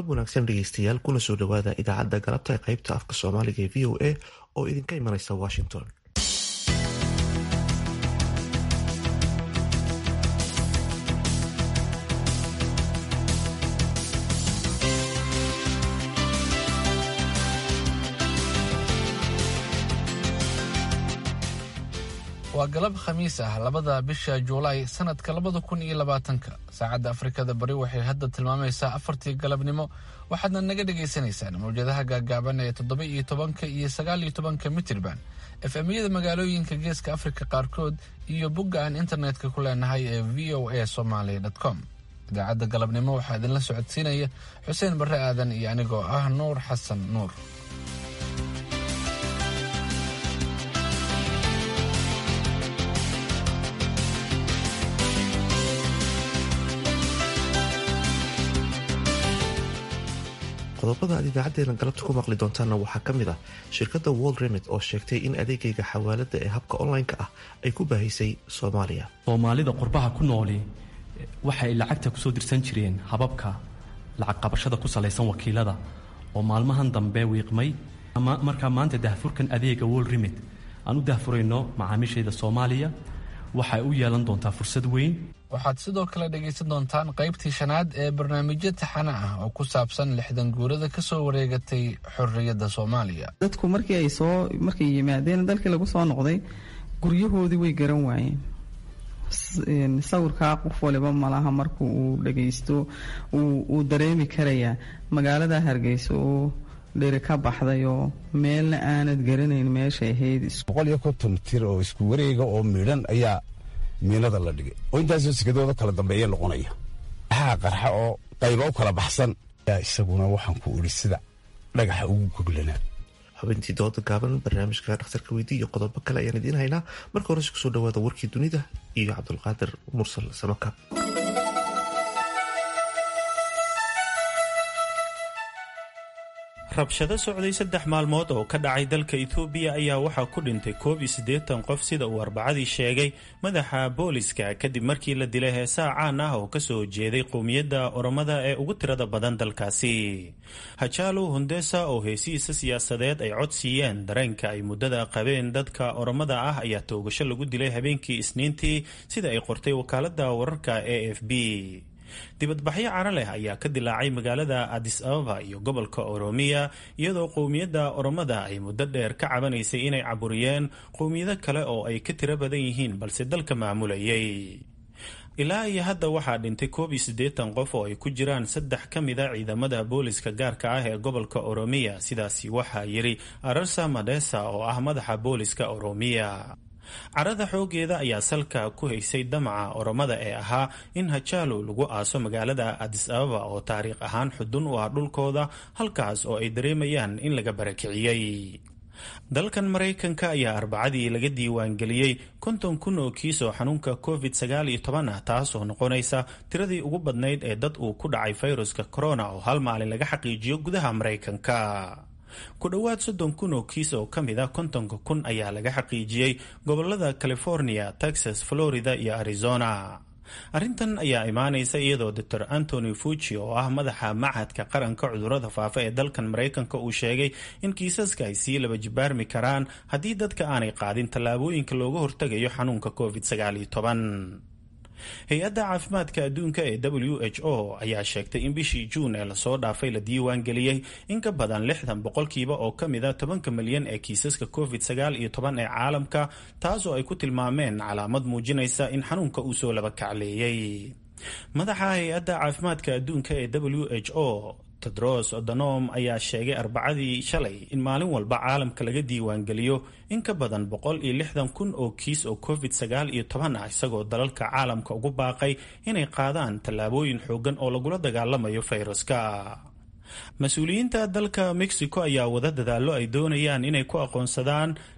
galab wanaagsan dhegeystayaal kuna soo dhowaada idaacadda galabta ee qaybta afka soomaaliga ee v o a oo idinka imanaysa washington waa galab khamiis ah labada bisha juulaay sanadka labada kun iyo labaatanka saacadda afrikada bari waxay hadda tilmaamaysaa afartii galabnimo waxaadna naga dhagaysanaysaan mawjadaha gaagaaban ee toddoba iyo tobanka iyo sagaal iyo tobanka mitirban efemyada magaalooyinka geeska afrika qaarkood iyo bogga aan internetka ku leenahay ee v o a somaly com idaacadda galabnimo waxaa idinla socodsiinaya xuseen barre aadan iyo anigoo ah nuur xasan nuur qodobada aad idaacadeena galabta ku maqli doontaanna waxaa ka mid ah shirkadda world remit oo sheegtay in adeegayga xawaalada ee habka online-ka ah ay ku baahisay soomaaliya soomaalida qurbaha ku nooli waxay lacagta kusoo dirsan jireen hababka lacag qabashada ku salaysan wakiilada oo maalmahan dambe wiiqmay markaa maanta dahfurkan adeega world remit aan u dahfurayno macaamiishayda soomaaliya waxay u yeelan doontaa fursad weyn waxaad sidoo kale dhegaysan doontaan qaybtii shanaad ee barnaamijyo taxana ah oo ku saabsan lixdan guurada ka soo wareegatay xorriyadda soomaaliya dadku markii ay soo markay yimaadeen dalkii lagu soo noqday guryahoodii way garan waayeen sawirkaa qof waliba malaha marku uu dhagaysto uu dareemi karayaa magaalada hargeysa oo dheri ka baxday oo meelna aanad garanayn meeshay ahayd boqol iyo konton tir oo isku wareega oo midhan ayaa miinada la dhigay oo intaasoo sikadooda kala dambeeya noqonaya maxaa qarxa oo qayba u kala baxsan yaa isaguna waxaan ku idhi sida dhagaxa ugu goglanaa xubintii dooda gaaban barnaamijka dhakhtarka weydii iyo qodobo kale ayaan idiin haynaa marka hore kusoo dhawaada warkii dunida iyo cabdulqaadir mursal samaka rabshado socday saddex maalmood oo ka dhacay dalka etoobiya ayaa waxaa ku dhintay koob iyo siddeetan qof sida uu arbacadii sheegay madaxa booliska kadib markii la dilay heesaa caan ah oo kasoo jeeday qowmiyadda oromada ee ugu tirada badan dalkaasi hajaalo hundesa oo heesihiisa siyaasadeed ay cod siiyeen dareenka ay muddada qabeen dadka oromada ah ayaa toogasho lagu dilay habeenkii isniintii sida ay qortay wakaaladda wararka a f b dibadbaxyo caro leh ayaa ka dilaacay magaalada adis ababa iyo gobolka oromiya iyadoo qowmiyadda oromada ay muddo dheer ka cabanaysay inay caburiyeen qowmiyado kale oo ay ka tiro badan yihiin balse dalka maamulayay ilaa iyo hadda waxaa dhintay koob iyo siddeetan qof oo ay ku jiraan saddex ka mida ciidamada booliska gaarka ah ee gobolka oromiya sidaasi waxaa yidhi ararsa madesa oo ah madaxa booliska oromiya carada xoogeeda ayaa salka ku haysay damaca oromada ee ahaa in hajaalo lagu aaso magaalada adis ababa oo taariikh ahaan xudun u ah dhulkooda halkaas oo ay dareemayaan in laga barakiciyey dalkan maraykanka ayaa arbacadii laga diiwaangeliyey konton kun oo kiis oo xanuunka covid sagaal iyo toban ah taasoo noqonaysa tiradii ugu badnayd ee dad uu ku dhacay fayruska corona oo hal maalin laga xaqiijiyo gudaha maraykanka ku dhowaad soddon kun oo kiis oo ka mid a kontonka kun ayaa laga xaqiijiyey gobolada california texas florida iyo arizona arrintan ayaa imaanaysa iyadoo doctor antony fuji oo ah madaxa machadka qaranka cudurada faafa ee dalkan maraykanka uu sheegay in kiisaska ay sii laba jibaarmi karaan haddii dadka aanay qaadin tallaabooyinka looga hortegayo xanuunka covid sagaal iyo toban hay-adda caafimaadka adduunka ee w h o ayaa sheegtay in bishii juun ee lasoo dhaafay la diiwaan geliyey in ka badan lixdan boqolkiiba oo ka mid a tobanka milyan ee kiisaska covid sagaal iyo toban ee caalamka taasoo ay ku tilmaameen calaamad muujinaysa in xanuunka uu soo laba kacleeyey madaxa hay-adda caafimaadka adduunka ee w h o tedros odonom ayaa sheegay arbacadii shalay in maalin walba caalamka laga diiwaangeliyo in ka badan boqol iyo lixdan kun oo kiis oo covid sagaal iyo toban ah isagoo dalalka caalamka ugu baaqay inay qaadaan tallaabooyin xoogan oo lagula dagaalamayo fayraska mas-uuliyiinta dalka mexico ayaa wada dadaallo ay doonayaan inay ku aqoonsadaan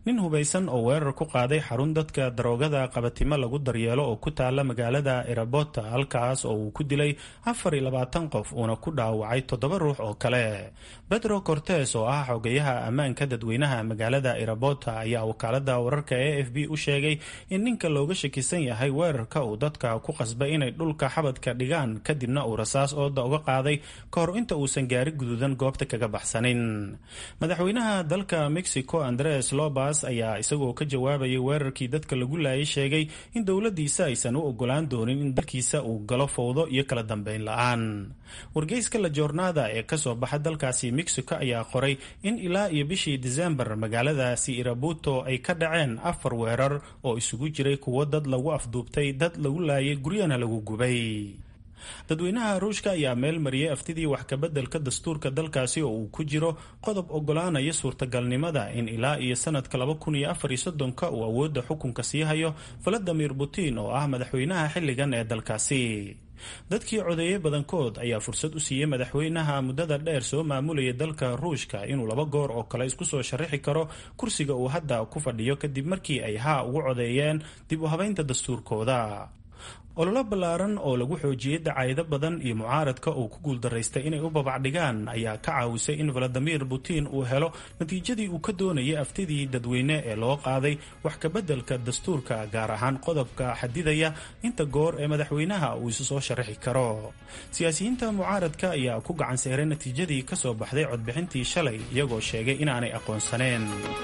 nin hubaysan oo weerar ku qaaday xarun dadka daroogada qabatimo lagu daryeelo oo ku taala magaalada erabota halkaas oo uu ku dilay afar iyo labaatan qof uuna ku dhaawacay toddoba ruux oo kale pedro cortes oo ah xogayaha ammaanka dadweynaha magaalada erabota ayaa wakaalada wararka e f b u sheegay in ninka looga shakisan yahay weerarka uu dadka ku qasbay inay dhulka xabadka dhigaan kadibna uu rasaas ooda uga qaaday ka hor inta uusan gaari guduudan goobta kaga baxsanin madaxweynaha dalka mexico andres lobas ayaa isagoo ka jawaabayay weerarkii dadka lagu laayay sheegay in dowladiisa aysan u ogolaan doonin in dalkiisa uu galo fowdo iyo kala dambeyn la-aan wargeyska la joornaada ee kasoo baxa dalkaasi mexico ayaa qoray in ilaa iyo bishii disembar magaaladaasi irabuto ay ka dhaceen afar weerar oo isugu jiray kuwo dad lagu afduubtay dad lagu laayay guryana lagu gubay dadweynaha ruushka ayaa meel mariyay aftidii wax kabeddelka dastuurka dalkaasi oo uu ku jiro qodob ogolaanaya suurtagalnimada in ilaa iyo sanadka laba kun iyo afar iyo soddonka uu awoodda xukunka sii hayo valadimir putin oo ah madaxweynaha xilligan ee dalkaasi dadkii codeeyey badankood ayaa fursad u siiyey madaxweynaha muddada dheer soo maamulaya dalka ruushka inuu laba goor oo kale isku soo sharaxi karo kursiga uu hadda ku fadhiyo kadib markii ay haa ugu codeeyeen dib u habaynta dastuurkooda ololo ballaaran oo lagu xoojiyey dacayado badan iyo mucaaradka uu ku guuldaraystay inay u babacdhigaan ayaa ka caawisay in valadimir putin uu helo natiijadii uu ka doonayay aftidii dadweyne ee loo qaaday wax kabeddelka dastuurka gaar ahaan qodobka xadidaya inta goor ee madaxweynaha uu isu soo sharaxi karo siyaasiyiinta mucaaradka ayaa ku gacan seeray natiijadii ka soo baxday codbixintii shalay iyagoo sheegay inaanay aqoonsaneen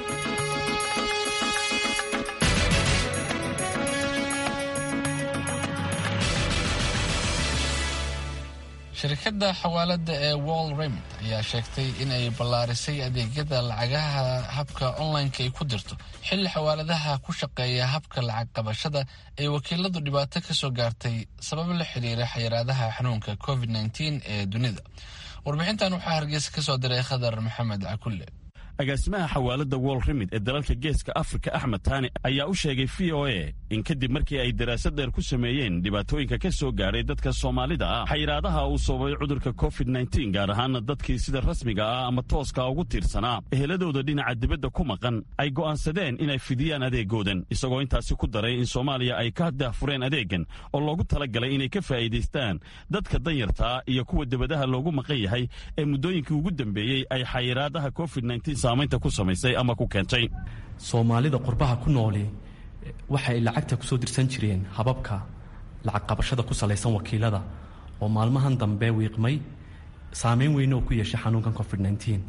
shirkadda xawaalada ee wall remit ayaa sheegtay in ay ballaarisay adeegyada lacagaha habka online-ka ay ku dirto xilli xawaaladaha ku shaqeeya habka lacag qabashada ay wakiiladu dhibaato ka soo gaartay sabab la xiriira xayiraadaha xanuunka covid nteen ee dunida warbixintan waxaa hargeysa ka soo diray khadar maxamed cakulle agaasimaha xawaalada wol remid ee dalalka geeska afrika axmed taani ayaa u sheegay v o a in kadib markii ay daraasad dheer ku sameeyeen dhibaatooyinka ka soo gaadhay dadka soomaalida ah xayiraadaha uu sababay cudurka covid nteen gaar ahaana dadkii sida rasmiga ah ama tooska ugu tiirsanaa eheladooda dhinaca dibadda ku maqan ay go'aansadeen inay fidiyaan adeegoodan isagoo intaasi ku daray in soomaaliya ay ka daahfureen adeegan oo loogu talagalay inay ka faa'iidaystaan dadka danyartaa iyo kuwa debadaha loogu maqan yahay ee muddooyinkii ugu dambeeyey ay xayiraadaha covid saamaynta ku samaysay ama ku keentay soomaalida qurbaha ku nooli waxay lacagta kusoo dirsan jireen hababka lacag qabashada ku salaysan wakiilada oo maalmahan dambe wiiqmay saameyn weyn oo ku yeeshay xanuunkan covid nteen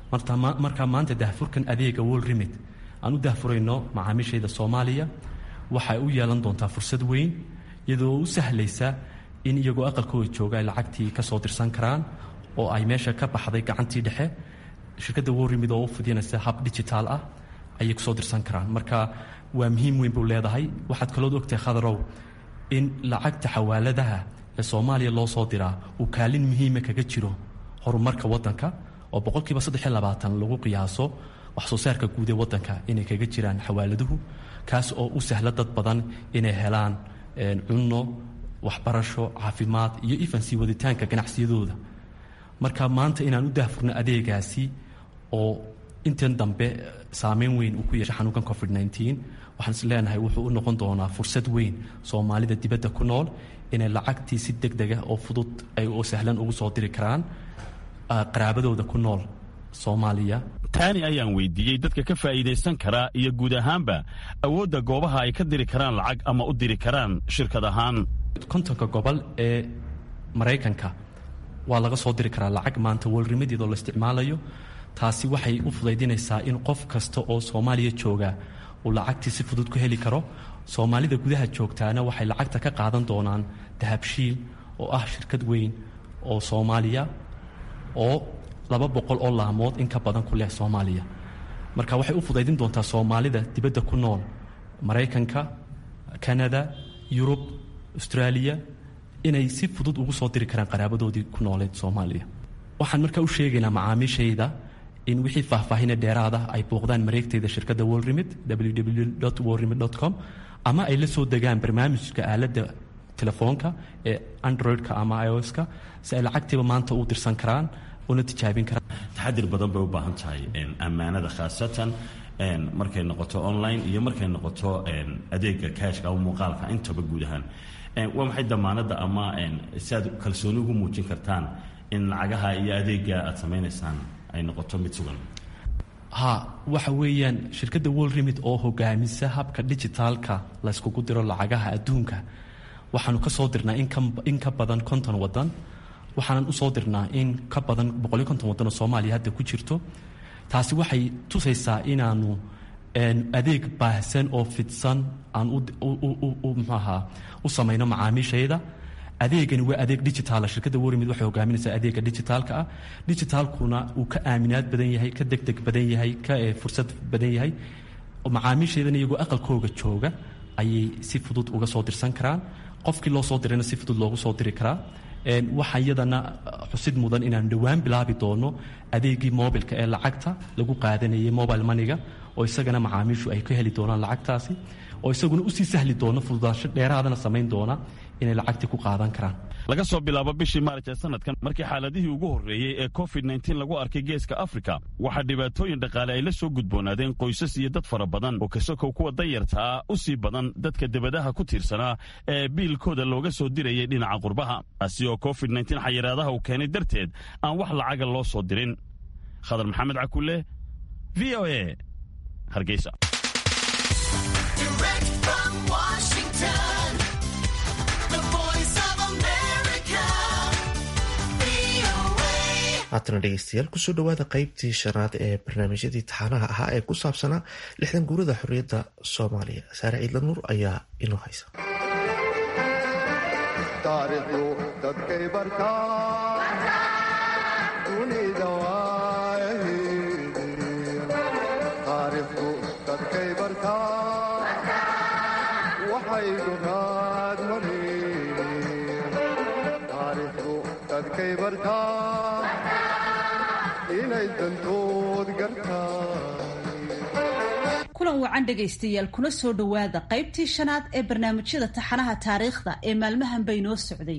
markaa maanta dahfurkan adeega wol remit aan u dahfurayno macaamiishayda soomaaliya waxay u yeelan doontaa fursad weyn iyadoo u sahlaysa in iyagoo aqalkooda jooga ay lacagtii ka soo dirsan karaan oo ay meesha ka baxday gacantii dhexe shirkadda worimid oo u fidinaysa hab digitaal ah ayay kusoo dirsan karaan marka waa muhiim weyn buu leedahay waxaad kalood ogtahay khadarow in lacagta xawaaladaha ee soomaaliya loo soo diraa uu kaalin muhiima kaga jiro horumarka waddanka oo boqolkiiba saddex iyo labaatan lagu qiyaaso wax soo saarka guud ee waddanka inay kaga jiraan xawaaladuhu kaas oo u sahla dad badan inay helaan cunno waxbarasho caafimaad iyo ifansii waditaanka ganacsiyadooda marka maanta inaan u dahfurno adeegaasi oo intan dambe saameyn weyn uu ku yeeshay xanuunkan covid nteen waxaan is leenahay wuxuu u noqon doonaa fursad weyn soomaalida dibadda ku nool inay lacagtii si deg dega oo fudud ay oo sahlan ugu soo diri karaan qaraabadooda ku nool soomaaliya taani ayaan weydiiyey dadka ka faa'iidaysan karaa iyo guud ahaanba awoodda goobaha ay ka diri karaan lacag ama u diri karaan shirkad ahaan kontonka gobol ee maraykanka waa laga soo diri karaa lacag maanta wolrimadeedoo la isticmaalayo taasi waxay u fudaydinaysaa in qof kasta oo soomaaliya jooga uu lacagtii si fudud ku heli karo soomaalida gudaha joogtaana waxay lacagta ka qaadan doonaan dahabshiil oo ah shirkad weyn oo soomaaliya oo laba boqol oo laamood in ka badan ku leh soomaaliya marka waxay u fudaydin doontaa soomaalida dibadda ku nool maraykanka kanada yurub austraaliya inay si fudud ugu soo diri karaan qaraabadoodii ku nooleed soomaaliya waxaan markaa u sheegaynaa macaamiishayda in wixii faahfaahine dheeraada ay booqdaan mareegteyda shirkadda wolrimid www wolrimid com ama ay la soo degaan barnaamijka aaladda telefoonka ee android-ka ama ioska si ay lacagtiiba maanta u dirsan karaan una tijaabin karaan taxadir badan bay u baahan tahay ammaanada khaasatan markay noqoto online iyo markay noqoto adeega kaashka ama muuqaalka intaba guud ahaan waa maxay damaanadda ama si aad kalsooni ugu muujin kartaan in lacagaha iyo adeega aad samaynaysaan ay noqoto mid sugan ha waxa weeyaan shirkadda world remit oo hogaamisa habka digitaalka layskugu diro lacagaha adduunka waxaanu ka soo dirnaa in ka badan konton wadan waxaanan usoo dirnaa in ka badan boqoliyo konton wadan oo soomaaliya hadda ku jirto taasi waxay tusaysaa inaanu adeeg baahsan oo fidsan aan mxuu ahaa u samayno macaamiishayda adeegani waa adeeg digitaala shirkadda wormid waxay hogaaminaysaa adeega digitaalka ah digitaalkuna uu ka aaminaad badan yahay ka degdeg badan yahay ka fursad badan yahay macaamiishaydana iyagoo aqalkooga jooga ayay si fudud uga soo dirsan karaan qofkii loo soo dirayna si fudud loogu soo diri karaa waxaa iyadana xusid mudan inaan dhowaan bilaabi doono adeegii mobilka ee lacagta lagu qaadanayay mobile maniga oo isagana macaamiishu ay ka heli doonaan lacagtaasi oo isaguna usii sahli doono fududaasho dheeraadana samayn doona inay lacagtii ku qaadan karaan laga soo bilaabo bishii maarj ee sanadkan markii xaaladihii ugu horreeyey ee covid nteen lagu arkay geeska afrika waxaa dhibaatooyin dhaqaale ay la soo gudboonaadeen qoysas iyo dad fara badan oo kasokow kuwa danyarta ah u sii badan dadka debadaha ku tiirsanaa ee biilkooda looga soo dirayay dhinaca qurbaha taasi oo covid nteen xayiraadaha uu keenay darteed aan wax lacaga loo soo dirin khadar maxamed cakulle v o e hargeysa haatana dhegeystayaal kusoo dhawaada qeybtii shanaad ee barnaamijyadii taxaanaha ahaa ee ku saabsanaa lixdan guurada xorriyadda soomaaliya saare ciidla nuur ayaa inoo haysa kulan wacan dhegaystayaal kuna soo dhowaada qaybtii shanaad ee barnaamijyada taxanaha taariikhda ee maalmahan bay noo socday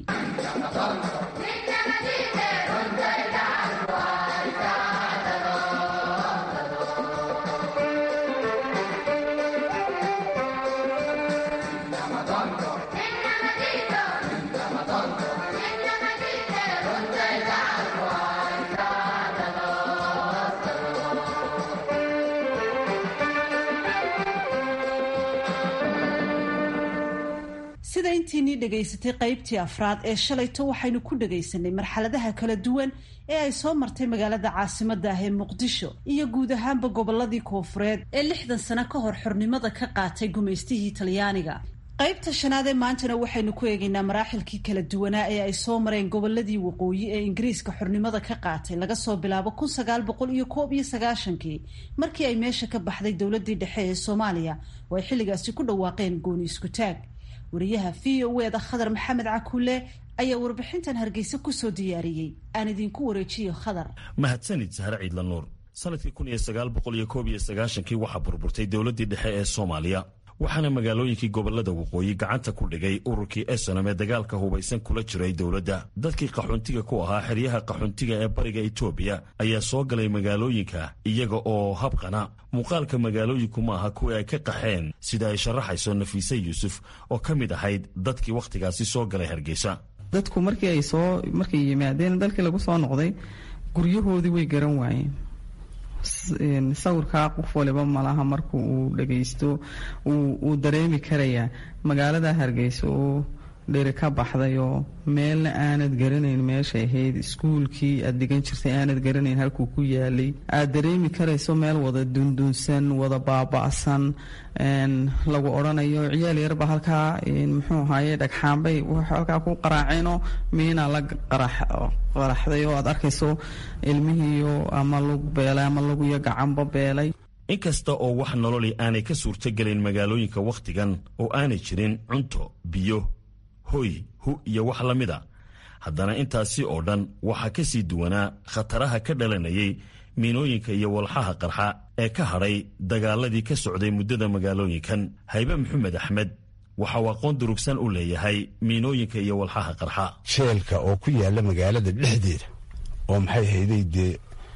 sida intiinii dhegaysatay qaybtii afraad ee shalayto waxaynu ku dhagaysanay marxaladaha kala duwan ee ay soo martay magaalada caasimada ah ee muqdisho iyo guud ahaanba goboladii koofureed ee lixdan sano ka hor xornimada ka qaatay gumaystihii talyaaniga qaybta shanaad ee maantana waxaynu ku eegaynaa maraaxilkii kala duwanaa ee ay soo mareen goboladii waqooyi ee ingiriiska xornimada ka qaatay laga soo bilaabo kun sagaal boqol iyo koob iyo sagaashankii markii ay meesha ka baxday dowladii dhexe ee soomaaliya oo ay xilligaasi ku dhawaaqeen gooni isku taag wariyaha v o eda khadar maxamed cakuule ayaa warbixintan hargeysa kusoo diyaariyey aan idinku wareejiyo khadar mahadsanid sahre ciidla nuur sanadkii kun iyo sagaal boqol iyo koob iyo sagaashankii waxaa burburtay dowladdii dhexe ee soomaaliya waxaana magaalooyinkii gobolada waqooyi gacanta ku dhigay ururkii esonom ee dagaalka hubaysan kula jiray dowladda dadkii qaxoontiga ku ahaa xeryaha qaxoontiga ee bariga etoobiya ayaa soo galay magaalooyinka iyaga oo habqana muuqaalka magaalooyinku ma aha kuwii ay ka qaxeen sida ay sharaxayso nafiise yuusuf oo ka mid ahayd dadkii wakhtigaasi soo galay hargeysa dadku markii ay soo markay yimaadeen dalkii lagu soo noqday guryahoodii way garan waayeen sawirkaa qof waliba malaha marku uu dhagaysto uu dareemi karayaa magaalada hargeysa oo dheri ka baxday oo meelna aanad garanayn meeshay ahayd iskuulkii aad dhigan jirtay aanad garanayn halkuu ku yaalay aad dareemi karayso meel wada dundunsan wada baaba'san lagu odhanayo ciyaal yarba halkaa muxuu ahaye dhagxaanbay halkaa ku qaraaceenoo miina la qaraxday oo aad arkayso ilmihiiyo ama lug beelay ama lugiyo gacanba beelay inkasta oo wax nololi aanay ka suurtogelayn magaalooyinka wakhtigan oo aanay jirin cunto biyo hoy hu iyo wax la mida haddana intaasi oo dhan waxaa ka sii duwanaa khataraha ka dhalanayay miinooyinka iyo walxaha qarxa ee ka hadhay dagaaladii ka socday muddada magaalooyinkan haybe maxamed axmed waxa uu aqoon durugsan u leeyahay miinooyinka iyo walxaha qarxa sheelka oo ku yaalla magaalada dhexdeeda oo maxay hayday dee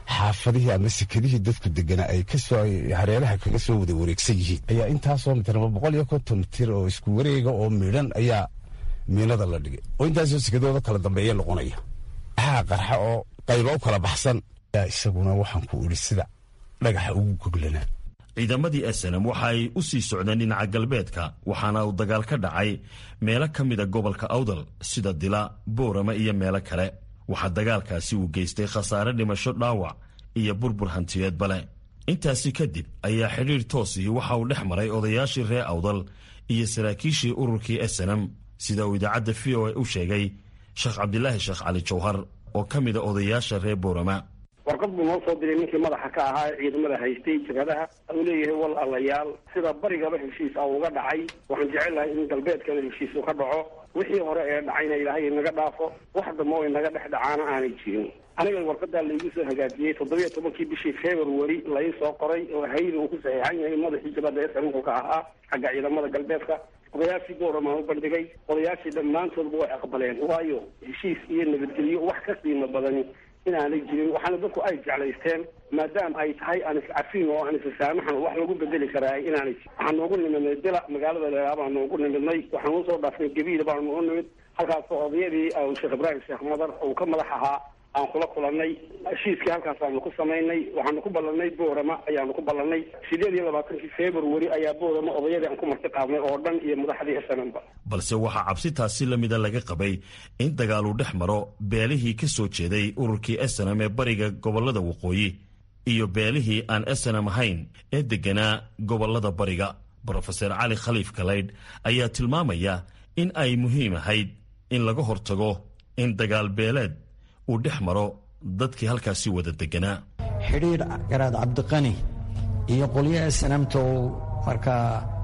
xaafadihii ama sekadihii dadku deganaa ay kasoo hareeraha kaga soo wada wareegsan yihiin ayaa intaasoo mitirma boqol iyo konton mitir oo isku wareega oo midhan ayaa miinada la dhigay oo intaasoo sekadooda kala dambeeya noqonaya maxaa qarxa oo qayba u kala baxsan ayaa isaguna waxaan ku idhi sida dhagaxa ugu goglanaa ciidamadii snm waxa ay u sii socdeen dhinaca galbeedka waxaana uu dagaal ka dhacay meelo ka mida gobolka awdal sida dila boorama iyo meelo kale waxaa dagaalkaasi uu geystay khasaare dhimasho dhaawac iyo burbur hantiyeedba leh intaasi kadib ayaa xidhiir toosihii waxa uu dhex maray odayaashii reer awdal iyo saraakiishii ururkii snm sida uu idaacadda v o a u sheegay sheekh cabdilaahi sheekh cali jawhar oo ka mida odayaasha reer boorama warqad buu noo soo diray ninkii madaxa ka ahaa ee ciidamada haystay jabhadaha uu leeyahay wal allayaal sida barigaba heshiis a uga dhacay waxaan jecel lahay in galbeedkana heshiis u ka dhaco wixii hore ee dhacayna ilaahay inaga dhaafo wax dambe oo inaga dhex dhacaana aanay jirin aniga warqadaa laigu soo hagaajiyey toddobiyo tobankii bishii february lai soo qoray oo hayri uu ku saxiixan yahay madaxii jabhadda ee sarinka ka ahaa xagga ciidamada galbeedka odayaashii boorama u bandhigay odayaashii dhammaantoodba way aqbaleen waayo heshiis iyo nabadgelyo wax ka qiimo badan inaanay jirin waxaana dadku ay jeclaysteen maadaama ay tahay aan iscafin oo aan issaamaxan wax lagu bedeli karaa inaanay waxaan noogu nimidnay dila magaalada leeraa baan noogu nimidnay waxaan usoo dhaafnay gabiila baan noogu nimid halkaasoo odayadii sheekh ibraahim sheekh madar uu ka madax ahaa aan kula kulanay heshiiskii halkaasaanu ku samaynay waxaanu ku ballanay boorama ayaanu ku ballanay sideed iyo labaatankii february ayaa boorama odayadii aan ku marti qaadnay oo dhan iyo madaxdii snmba balse waxaa cabsitaasi la mida laga qabay in dagaaluu dhex maro beelihii ka soo jeeday ururkii snm ee bariga gobollada waqooyi iyo beelihii aan snm ahayn ee degganaa gobollada bariga brofeser cali khaliif kalaydh ayaa tilmaamaya in ay muhiim ahayd in laga hortago in dagaal beeleed uu dhex maro dadkii halkaasi wada deganaa xidhiidh garaad cabdiqani iyo qolyaha sanamta uu markaa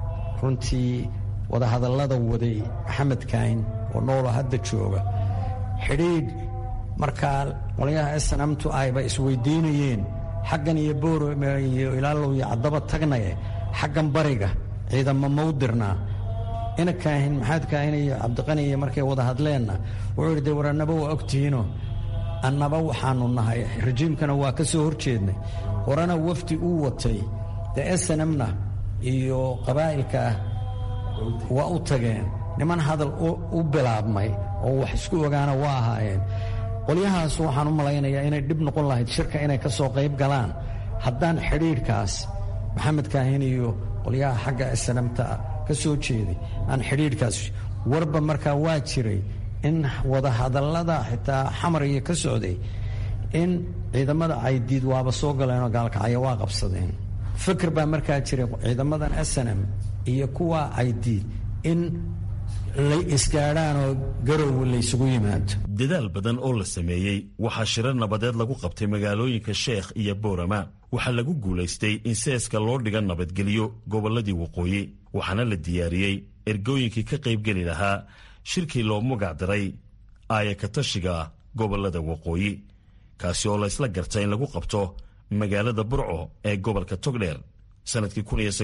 runtii wadahadallada waday maxamed kaahin oo noolo hadda jooga xidhiidh markaa qolyaha sanamtu ayba isweydiinayeen xaggan iyo boorome iyo ilaalow iyo caddaba tagnaye xaggan bariga ciidamo mawdirnaa ina kaahin maxamed kaahin iyo cabdiqani iyo markay wada hadleenna wuxuu yidhi dee war annaba waa ogtihiinoo annaba waxaanu nahay rajiimkana waa ka soo hor jeednay horena wafdi uu watay dee snmna iyo qabaa'ilka ah waa u tageen niman hadal u bilaabmay oo wax isku ogaana waa ahaayeen qolyahaas waxaan u malaynayaa inay dhib noqon lahayd shirka inay ka soo qayb galaan haddaan xidhiidhkaas maxamed kaahin iyo qolyaha xagga snamta ka soo jeeday aan xidhiidhkaas warba markaa waa jiray in wadahadallada xitaa xamariga ka socday in ciidamada caydiid waaba soo galeenoo gaalkacyo waa qabsadeen fikir baa markaa jiray ciidamadan snm iyo kuwa caydiid in lay isgaadhaanoo garow laysugu yimaado dadaal badan oo la sameeyey waxaa shirar nabadeed lagu qabtay magaalooyinka sheekh iyo boorama waxaa lagu guulaystay in seeska loo dhiga nabadgelyo gobolladii waqooyi waxaana la diyaariyey ergooyinkii ka qaybgeli lahaa shirkii loo magacdaray aaya katashiga gobollada waqooyi kaasi oo laysla garta in lagu qabto magaalada burco ee gobolka togdheer sannadkii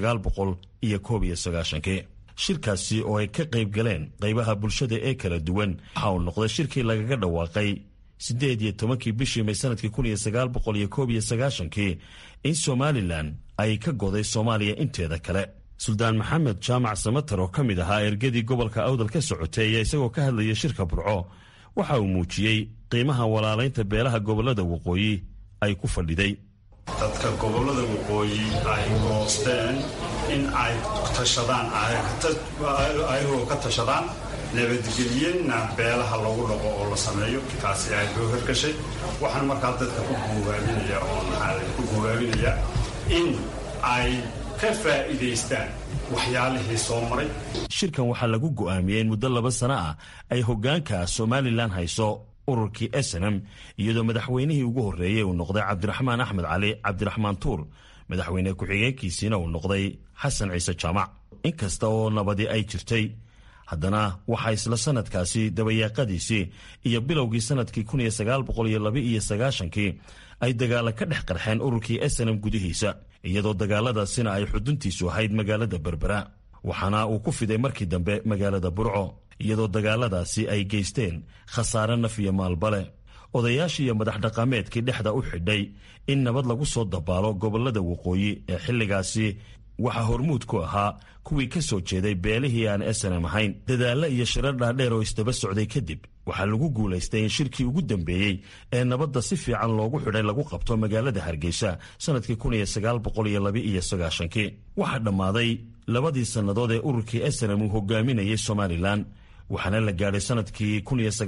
iyo koobiyoagaashankii shirkaasi oo ay ka qayb galeen qaybaha bulshada ee kala duwan waxa uu noqday shirkii lagaga dhawaaqay siddeed iyo tobankii bishii may sanadkii kun iyo sagaal boqol iyo koob iyo sagaashankii in somalilan ay ka goday soomaaliya inteeda kale suldaan maxamed jaamac samatar oo ka mid ahaa ergadii gobolka awdal ka socotay ayaa isagoo ka hadlaya shirka burco waxa uu muujiyey qiimaha walaalaynta beelaha gobollada waqooyi ay ku fadhiday dadka gobollada waqooyi ay goosteen in ay tashadaan ayagoo ka tashadaan nabadgelyenna beelaha lagu dhaqo oo la sameeyo taasi aad loo hirgashay waxaan markaa dadka ku guubaabinaya oo maxaa ku guubaabinaya in ay ka faa'iidaystaan waxyaalihii soo maray shirkan waxaa lagu go'aamiyey in muddo laba sano ah ay hoggaanka somalilan hayso ururkii snm iyadoo madaxweynihii ugu horreeyey uu noqday cabdiraxmaan axmed cali cabdiraxmaan tuur madaxweyne ku-xigeenkiisiina uu noqday xasan ciise jaamac inkasta oo nabadi ay jirtay haddana waxaa isla sanadkaasi dabayaaqadiisii iyo bilowgii sanadkii kii ay dagaala ka dhex qarxeen ururkii snm gudihiisa iyadoo dagaaladaasina ay xuduntiisu ahayd magaalada berbera waxaana uu ku fiday markii dambe magaalada burco iyadoo dagaaladaasi ay geysteen khasaare naf iyo maalbale odayaashii iyo madax dhaqameedkii dhexda u xidhay in nabad lagu soo dabaalo gobollada waqooyi ee xilligaasi waxaa hormuud ku ahaa kuwii ka soo jeeday beelihii aan esanem ahayn dadaallo iyo shirar dhaadheer oo isdaba socday kadib waxaa lagu guulaystay in shirkii ugu dambeeyey ee nabadda si fiican loogu xidhay lagu qabto magaalada hargeysa sannadkii kii waxaa dhammaaday labadii sannadood ee ururkii esanem uu hogaaminayay somalilan waxaana la gaadhay sannadkii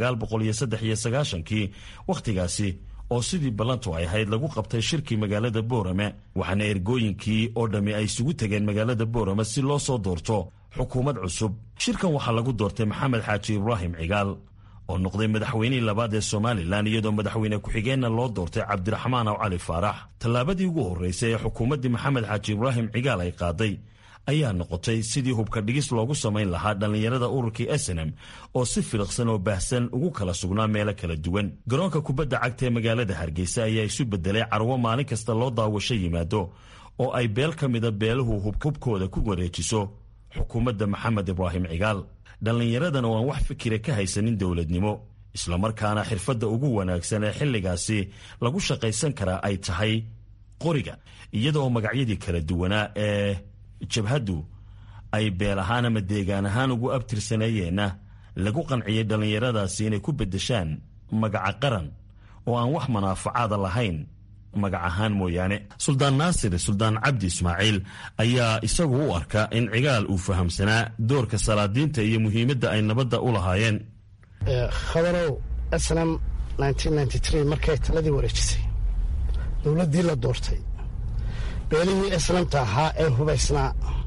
kii wakhtigaasi oo sidii ballantu ay ahayd lagu qabtay shirkii magaalada boorame waxaana ergooyinkii oo dhammi ay isugu tegeen magaalada boorame si loo soo doorto xukuumad cusub shirkan waxaa lagu doortay maxamed xaaji ibraahim cigaal oo noqday madaxweynihii labaad ee somalilan iyadoo madaxweyne ku-xigeenna loo doortay cabdiraxmaan aw cali faarax tallaabadii ugu horraysay ee xukuumaddii maxamed xaaji ibraahim cigaal ay qaaday ayaa noqotay sidii hubka dhigis loogu samayn lahaa dhallinyarada ururkii esenem oo si filiqsan oo baahsan ugu kala sugnaa meelo kala duwan garoonka kubadda cagta ee magaalada hargeysa ayaa isu beddelay carwo maalin kasta loo daawasho yimaado oo ay beel ka mida beeluhu hubkooda ku wareejiso xukuumadda maxamed ibraahim cigaal dhallinyaradan oo aan wax fikira ka haysanin dowladnimo islamarkaana xirfadda ugu wanaagsan ee xilligaasi lagu shaqaysan karaa ay tahay qoriga iyadaoo magacyadii kala duwanaa ee jabhaddu ay beel ahaan ama deegaan ahaan ugu abtirsaneeyeenna lagu qanciyey dhallinyaradaasi inay ku beddeshaan magaca qaran oo aan wax manaafacaada lahayn magac ahaan mooyaane suldaan naasir suldaan cabdi ismaaciil ayaa isagu u arka in cigaal uu fahamsanaa doorka salaadiinta iyo muhiimadda ay nabadda u lahaayeen khabarow snam markay taladii wareejisay dowladdii la doortay beelihii eslamta ahaa ee hubaysnaa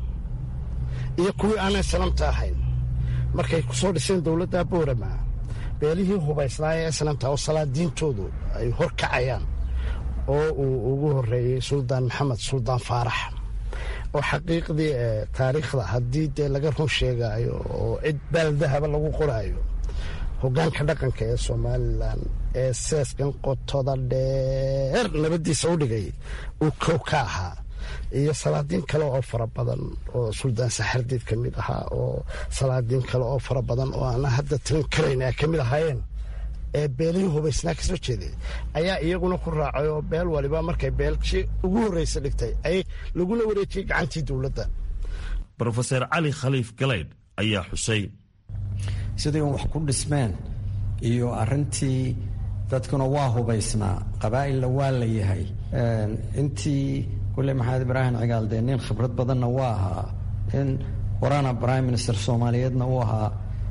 iyo kuwii aan eslamta ahayn markay ku soo dhiseen dowladda boorama beelihii hubaysnaa ee eslamta oo salaadiintoodu ay hor kacayaan oo uu ugu horeeyey suldaan maxamed suldaan faarax oo xaqiiqdii taariikhda haddii dee laga run sheegaayo oo cid baaldahaba lagu qoraayo hogaanka dhaqanka ee somalilan ee seeskan qotoda dheer nabadiisa u dhigay uu kow ka ahaa iyo salaadiin kale oo fara badan oo suldaan saxardiid ka mid ahaa oo salaadiin kale oo fara badan oo aana hadda tirin karayn ay ka mid ahaayeen ee beelihii hubaysnaa ka soo jeeday ayaa iyaguna ku raacay oo beel waliba markay beelkii ugu horreysa dhigtay ay laguna wareejiyey gacantii dowladda rofeser cali khaliif galeydh ayaa xusay sidii un wax ku dhismeen iyo arintii dadkuna waa hubaysnaa qabaa'ilna waa la yahay intii kulle maxamed ibraahim cigaal dee nin khibrad badanna waa ahaa in waraana prime minister soomaaliyeedna uu ahaa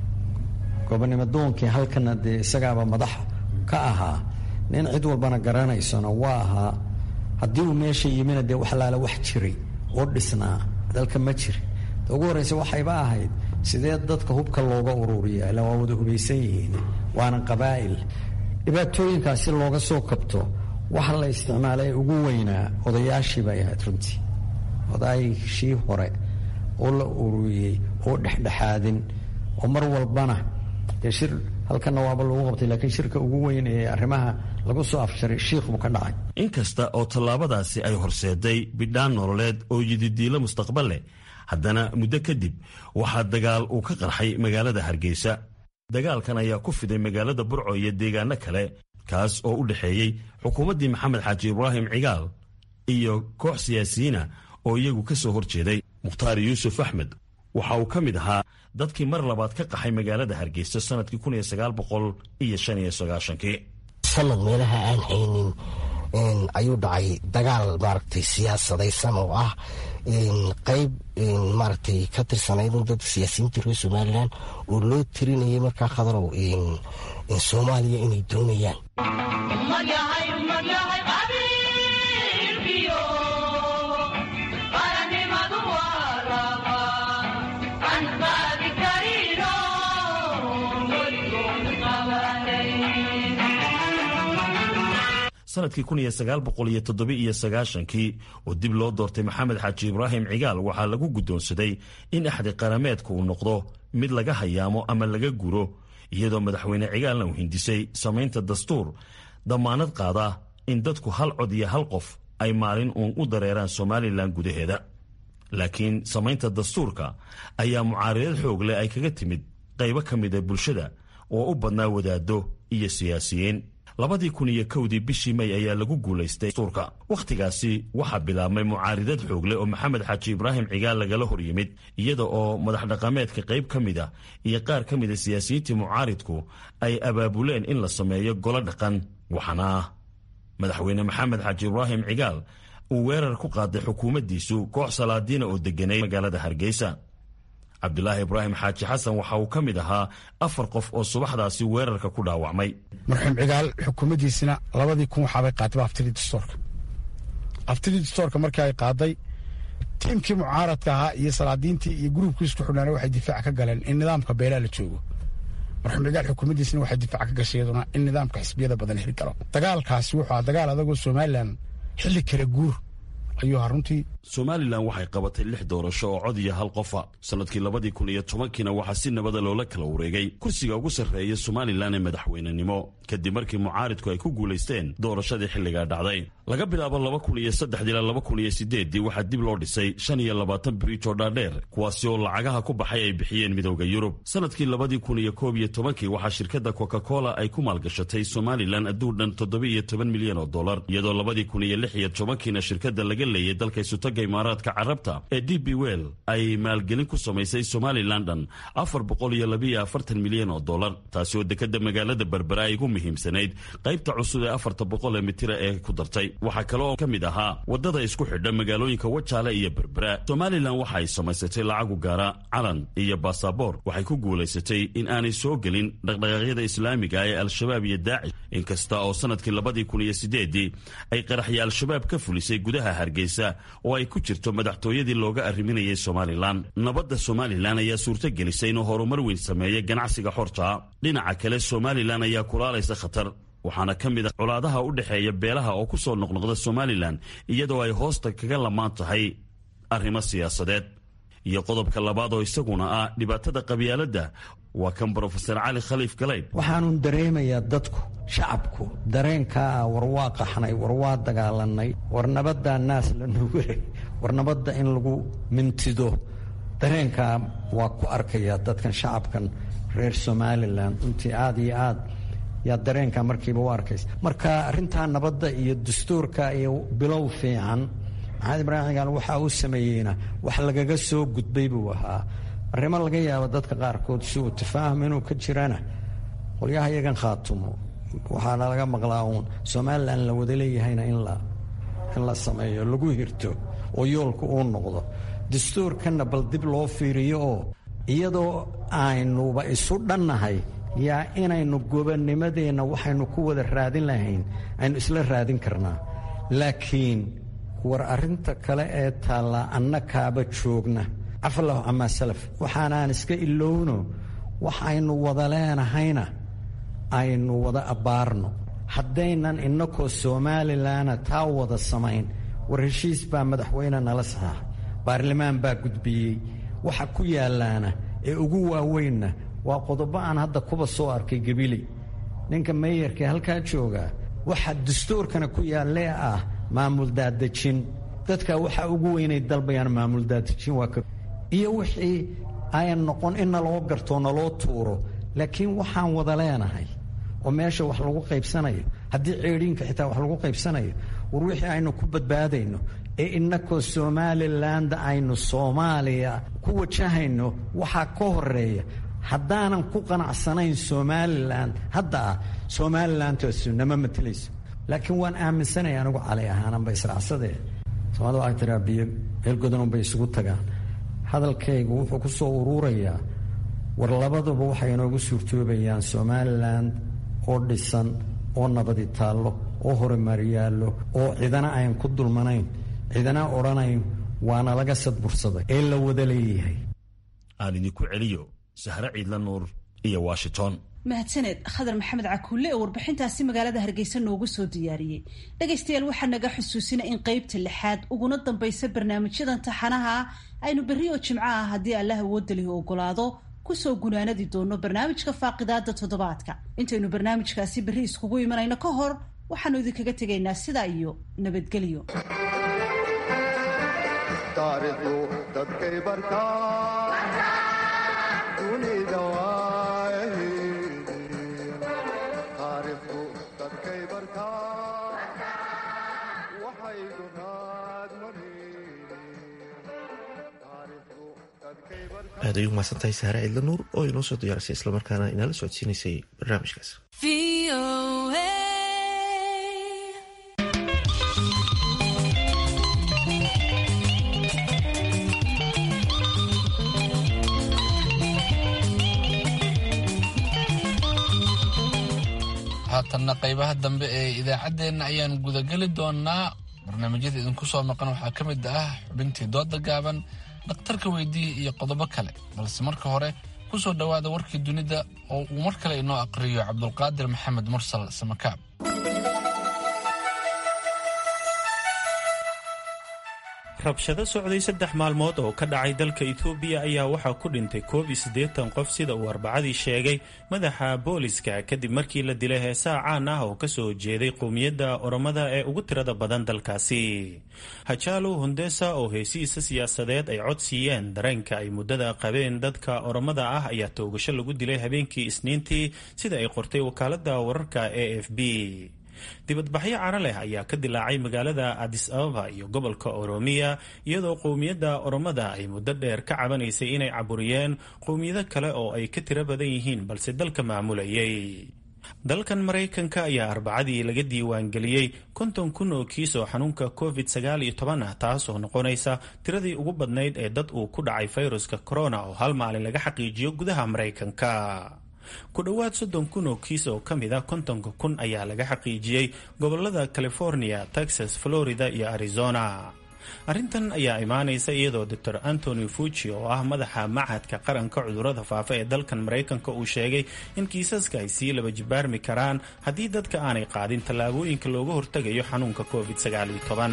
gobonimo doonkii halkana dee isagaaba madax ka ahaa nin cid walbana garanaysona waa ahaa haddii uu meesha yimina dee wax laala wax jiray oo dhisnaa dalka ma jiri ugu horreysa waxayba ahayd sidee dadka hubka looga ururiya ila waa wada hubaysan yihiin waana qabaa'il dhibaatooyinkaasi looga soo kabto waxa la isticmaalay ugu weynaa odayaashii bay ahayd runtii odaayshii hore oo la ururiyey oo dhexdhexaadin oo mar walbana dee shir halkanna waaba lagu qabtay laakiin shirka ugu weyn ee arrimaha lagu soo afjaray shiikh buu ka dhacay inkasta oo tallaabadaasi ay horseeday bidhaan nololeed oo yididiilo mustaqbal leh haddana muddo kadib waxaa dagaal uu ka qarxay magaalada hargeysa dagaalkan ayaa ku fiday magaalada burco iyo deegaano kale kaas oo u dhexeeyey xukuumaddii maxamed xaaji ibraahim cigaal iyo koox siyaasiyiina oo iyagu ka soo hor jeeday mukhtaar yuusuf axmed waxa uu ka mid ahaa dadkii mar labaad ka qaxay magaalada hargeysa sannadkii kii sanad meelaha aan haynin ayuu dhacay dagaal maaragtay siyaasadaysan oo ah qayb maaragtay ka tirsanayd dadka siyaasiyiinta reer somalilan oo loo tirinayay markaa khadarow soomaaliya inay doonayaan sanadkii kii oo dib loo doortay maxamed xaaji ibraahim cigaal waxaa lagu guddoonsaday in axdi qarameedka uu noqdo mid laga hayaamo ama laga guro iyadoo madaxweyne cigaalna uu hindisay samaynta dastuur dammaanad qaada in dadku hal cod iyo hal qof ay maalin uun u dareeraan somalilan gudaheeda laakiin samaynta dastuurka ayaa mucaaridad xoog leh ay kaga timid qaybo ka mida bulshada oo u badnaa wadaaddo iyo siyaasiyiin labadii kun iyo kowdii bishii may ayaa lagu guulaystay dastuurka wakhtigaasi waxaa bilaabmay mucaaridad xoog leh oo maxamed xaaji ibraahim cigaal lagala hor yimid iyada oo madax dhaqameedka qayb ka mid a iyo qaar ka mida siyaasiyiintii mucaaridku ay abaabuleen in la sameeyo golo dhaqan waxaana madaxweyne maxamed xaaji ibraahim cigaal uu weerar ku qaaday xukuumaddiisu koox salaadiina oo deganay magaalada hargeysa cabdulaahi ibraahim xaaji xasan waxa uu ka mid ahaa afar qof oo subaxdaasi weerarka ku dhaawacmay marxuum cigaal xukuumaddiisina labadii kun waxaabay qaatay aftidii dastoorka aftidii dastoorka markii ay qaaday tiimkii mucaaradka ahaa iyo salaadiintii iyo gruubkii isku xidhnaana waxay difaac ka galeen in nidaamka beelaa la joogo marxuum cigaal xukuumaddiisina waxay difaac ka gashay iyaduna in nidaamka xisbiyada badan heli karo dagaalkaasi wuxuu ahaa dagaal adagoo somalilan xilli kala guur ayuu ahaa runtii somalilan waxay qabatay lix doorasho oo cod iyo hal qofa sannadkii labadii kun iyo tobankiina waxaa si nabada loola kala wareegay kursiga ugu sarreeya somalilan ee madaxweynenimo kadib markii mucaaridku ay ku guulaysteen doorashadii xilligaa dhacday laga bilaabo laba kun iyo saddexdii ilaa laba kun iyo sideeddii waxaa dib loo dhisay shan iyo labaatan biriij oo dhaadheer kuwaasi oo lacagaha ku baxay ay bixiyeen midowda yurub sannadkii labadii kun iyo koob iyo tobankii waxaa shirkadda coca cola ay ku maalgashatay somalilan adduun dhan toddoba iyo toban milyan oo dollar iyadoo labadii kun iyo lix iyo tobankiina shirkadda laga leeyay dalka isutaga imaaraadka carabta ee d b well ay maalgelin ku samaysay somalilan dhan afar boqol iyo labiiyo afartan milyan oo dollar taasi oo dekadda magaalada berbera ay ugu muhiimsanayd qaybta cusub ee afarta boqol ee mitira ee ku dartay waxaa kale oo ka mid ahaa waddada isku xidha magaalooyinka wajaale iyo berbera somalilan waxa ay samaysatay lacagu gaara calan iyo baasaboor waxay ku guulaysatay in aanay soo gelin dhaqdhaqaaqyada islaamiga ee al-shabaab iyo daacish inkasta oo sannadkii labadii kun iyo sideedii ay qaraxya al-shabaab ka fulisay gudaha hargeysa oo ay ku jirto madaxtooyadii looga arriminayay somalilan nabadda somalilan ayaa suurto gelisay inuu horumar weyn sameeya ganacsiga xorta dhinaca kale somalilan ayaa kulaalaysa khatar waxaana ka mid a colaadaha u dhexeeya beelaha oo ku soo noqnoqda somalilan iyadoo ay hoosta kaga lamaan tahay arrimo siyaasadeed iyo qodobka labaad oo isaguna ah dhibaatada qabyaaladda waa kan brofesor cali khaliif galeyd waxaanun dareemayaa dadku shacabku dareenkaa ah war waa qaxnay war waa dagaalanay war nabaddaa naas la nugulay war nabadda in lagu mintido dareenkaa waa ku arkayaa dadkan shacabkan reer somalilan runtii aad iyo aad yaa dareenkaa markiiba u arkaysa marka arrintaa nabadda iyo dastuurka iyo bilow fiican maxamed ibraahim cigaal waxa uu sameeyeyna wax lagaga soo gudbay buu ahaa arrimo laga yaabo dadka qaarkood si uu tafaahum inuu ka jirana qolyaha iyagan khaatumo waxaana laga maqlaa uun somalilan la wada leeyahayna in la in la sameeyo lagu hirto oo yoolka uu noqdo dastuurkanna bal dib loo fiiriyo oo iyadoo aynuba isu dhannahay yaa inaynu gobonnimadeenna waxaynu ku wada raadin lahayn aynu isla raadin karnaa laakiin war arrinta kale ee taallaa annakaaba joogna cafallahu camaa salaf waxaanaan iska ilowno waxaynu wada leenahayna aynu wada abbaarno haddaynan innakoo somalilanna taa wada samayn war heshiis baa madaxweyne nala saxaax baarlamaan baa gudbiyey waxa ku yaallaana ee ugu waaweynna waa qodobo aan hadda kuba soo arkay gabiley ninka meeyarkee halkaa joogaa waxa dastuurkana ku yaallee ah maamul daadejin dadka waxaa ugu weynay dalbayaan maamul daadejin waa iyo wixii ayan noqon in naloo gartoo naloo tuuro laakiin waxaan wada leenahay oo meesha wax lagu qaybsanayo haddii ceedhiinka xitaa wax lagu qaybsanayo war wixii aynu ku badbaadayno ee innakoo somaliland aynu soomaaliya ku wajahayno waxaa ka horeeya haddaanan ku qanacsanayn somalilan hadda ah somalilandtaasu nama matelayso laakiin waan aaminsanaya anigu cali ahaananba israacsadee soomaalida waxay tiraa biyo meelgodanunbay isugu tagaan hadalkaygu wuxuu ku soo uruurayaa war labaduba waxay inoogu suurtoobayaan somalilan oo dhisan oo nabadi taallo oo horumar yaallo oo cidana ayan ku dulmanayn cidana odhanayn waana laga sadbursaday ee la wada leeyahay aan idinku celiyo sahre ciidla nuur iyo washington mahadsaneed khadar maxamed cakuulle ee warbixintaasi magaalada hargeysa noogu soo diyaariyey dhegaystayaal waxaa naga xusuusina in qeybta lixaad uguna dambaysa barnaamijyadan taxanaha ah aynu berri oo jimco ah haddii allah awoodalihi ogolaado kusoo gunaanadi doono barnaamijka faaqidaada toddobaadka intaynu barnaamijkaasi berri iskugu imanayno ka hor waxaanu idinkaga tegaynaa sidaa iyo nabadgelyo dadkay aad ay u mahadsantahay sahre cidla nuur oo inoo soo diyaarisay islamarkaana inaala socodsiinaysay barnaamijkaas haatanna qaybaha dambe ee idaacaddeenna ayaan gudageli doonaa barnaamijyada idinku soo maqan waxaa ka mid ah xubintii dooda gaaban dhakhtarka weydii iyo qodobo kale balse marka hore ku soo dhowaada warkii dunida oo uu mar kale inoo aqriyo cabdulqaadir maxamed mursal samakaab rabshado socday saddex maalmood oo ka dhacay dalka etoobiya ayaa waxaa ku dhintay koob iyo siddeetan qof sida uu arbacadii sheegay madaxa booliska kadib markii la dilay heesaa caan ah oo ka soo jeeday qowmiyadda oromada ee ugu tirada badan dalkaasi hajaalo hundesa oo heesihiisa siyaasadeed ay cod siiyeen dareenka ay muddada qabeen dadka oromada ah ayaa toogasho lagu dilay habeenkii isniintii sida ay qortay wakaaladda wararka a f b dibadbaxyo caro leh ayaa ka dilaacay magaalada adis ababa iyo gobolka oromiya iyadoo qowmiyadda oromada ay muddo dheer ka cabanaysay inay caburiyeen qowmiyado kale oo ay ka tiro badan yihiin balse dalka maamulayay dalkan maraykanka ayaa arbacadii laga diiwaangeliyey konton kun oo kiis oo xanuunka covid sagaal iyo toban ah taas oo noqonaysa tiradii ugu badnayd ee dad uu ku dhacay fayruska corona oo hal maalin laga xaqiijiyo gudaha maraykanka ku dhowaad soddon kun oo kiis oo ka mid a kontonka kun ayaa laga xaqiijiyey gobolada california texas florida iyo arizona arrintan ayaa imaanaysa iyadoo doctor antony fuji oo ah madaxa machadka qaranka cudurrada faafa ee dalkan maraykanka uu sheegay in kiisaska ay sii laba jibaarmi karaan haddii dadka aanay qaadin tallaabooyinka looga hortegayo xanuunka covid sagaal iyo toban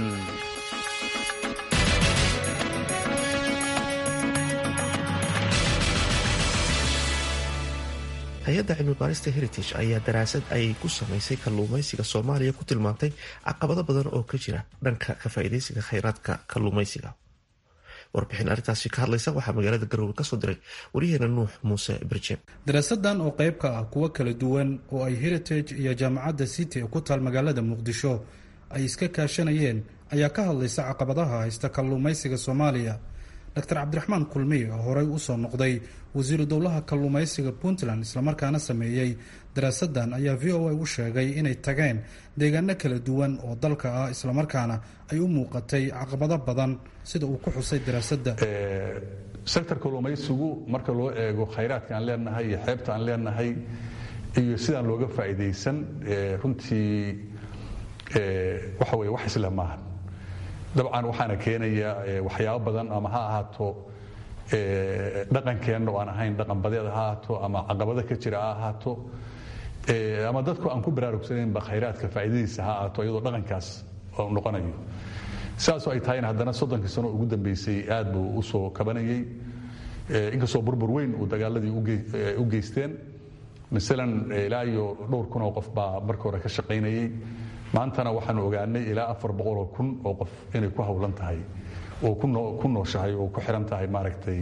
hay-adda cilmi baarista heritage ayaa daraasad ay ku samaysay kalluumaysiga soomaaliya ku tilmaantay caqabado badan oo ka jira dhanka ka faa'iidaysiga kheyraadka kalluumaysiga warbixin arrintaasi ka hadlaysa waxaa magaalada garowe kasoo diray waryaheena nuux muuse birjeeb daraasadan oo qayb ka ah kuwo kala duwan oo ay heritage iyo jaamacadda city ee ku taal magaalada muqdisho ay iska kaashanayeen ayaa ka hadlaysa caqabadaha haysta kalluumaysiga soomaaliya dr cabdiraxmaan kulmiy oo horey usoo noqday wasiiru dowlaha kalluumaysiga puntland islamarkaana sameeyey daraasadan ayaa v o a u sheegay inay tageen deegaano kala duwan oo dalka ah islamarkaana ay u muuqatay caqabado badan sida uu ku xusay daraasadda sektor kalluumaysigu marka loo eego khayraadka aan leenahay iyo xeebta aan leenahay iyo sidaan looga faa'iidaysan runtii waxa weye wax isla maaha dabcan waxaana keenaya waxyaabo badan ama ha ahaato dhaqankeenna oo aan ahayn dhaqanbadeed ha ahaato ama caqabado ka jira ha ahaato ama dadku aan ku baraarugsanaynba khayraadka faa'iidadiisa ha ahaato iyadoo dhaqankaas noqonayo sidaasoo ay tahayna haddana soddonkii sano ugu dambeysay aad buu u soo kabanayay inkastoo burbur weyn uu dagaaladii u geysteen masalan ilaa iyo dhowr kun oo qof baa marka hore ka shaqaynayay maantana waxaanu ogaanay ilaa afar boqoloo kun oo qof inay ku hawlan tahay oo ku nooshahay oo ku xiran tahay maaragtay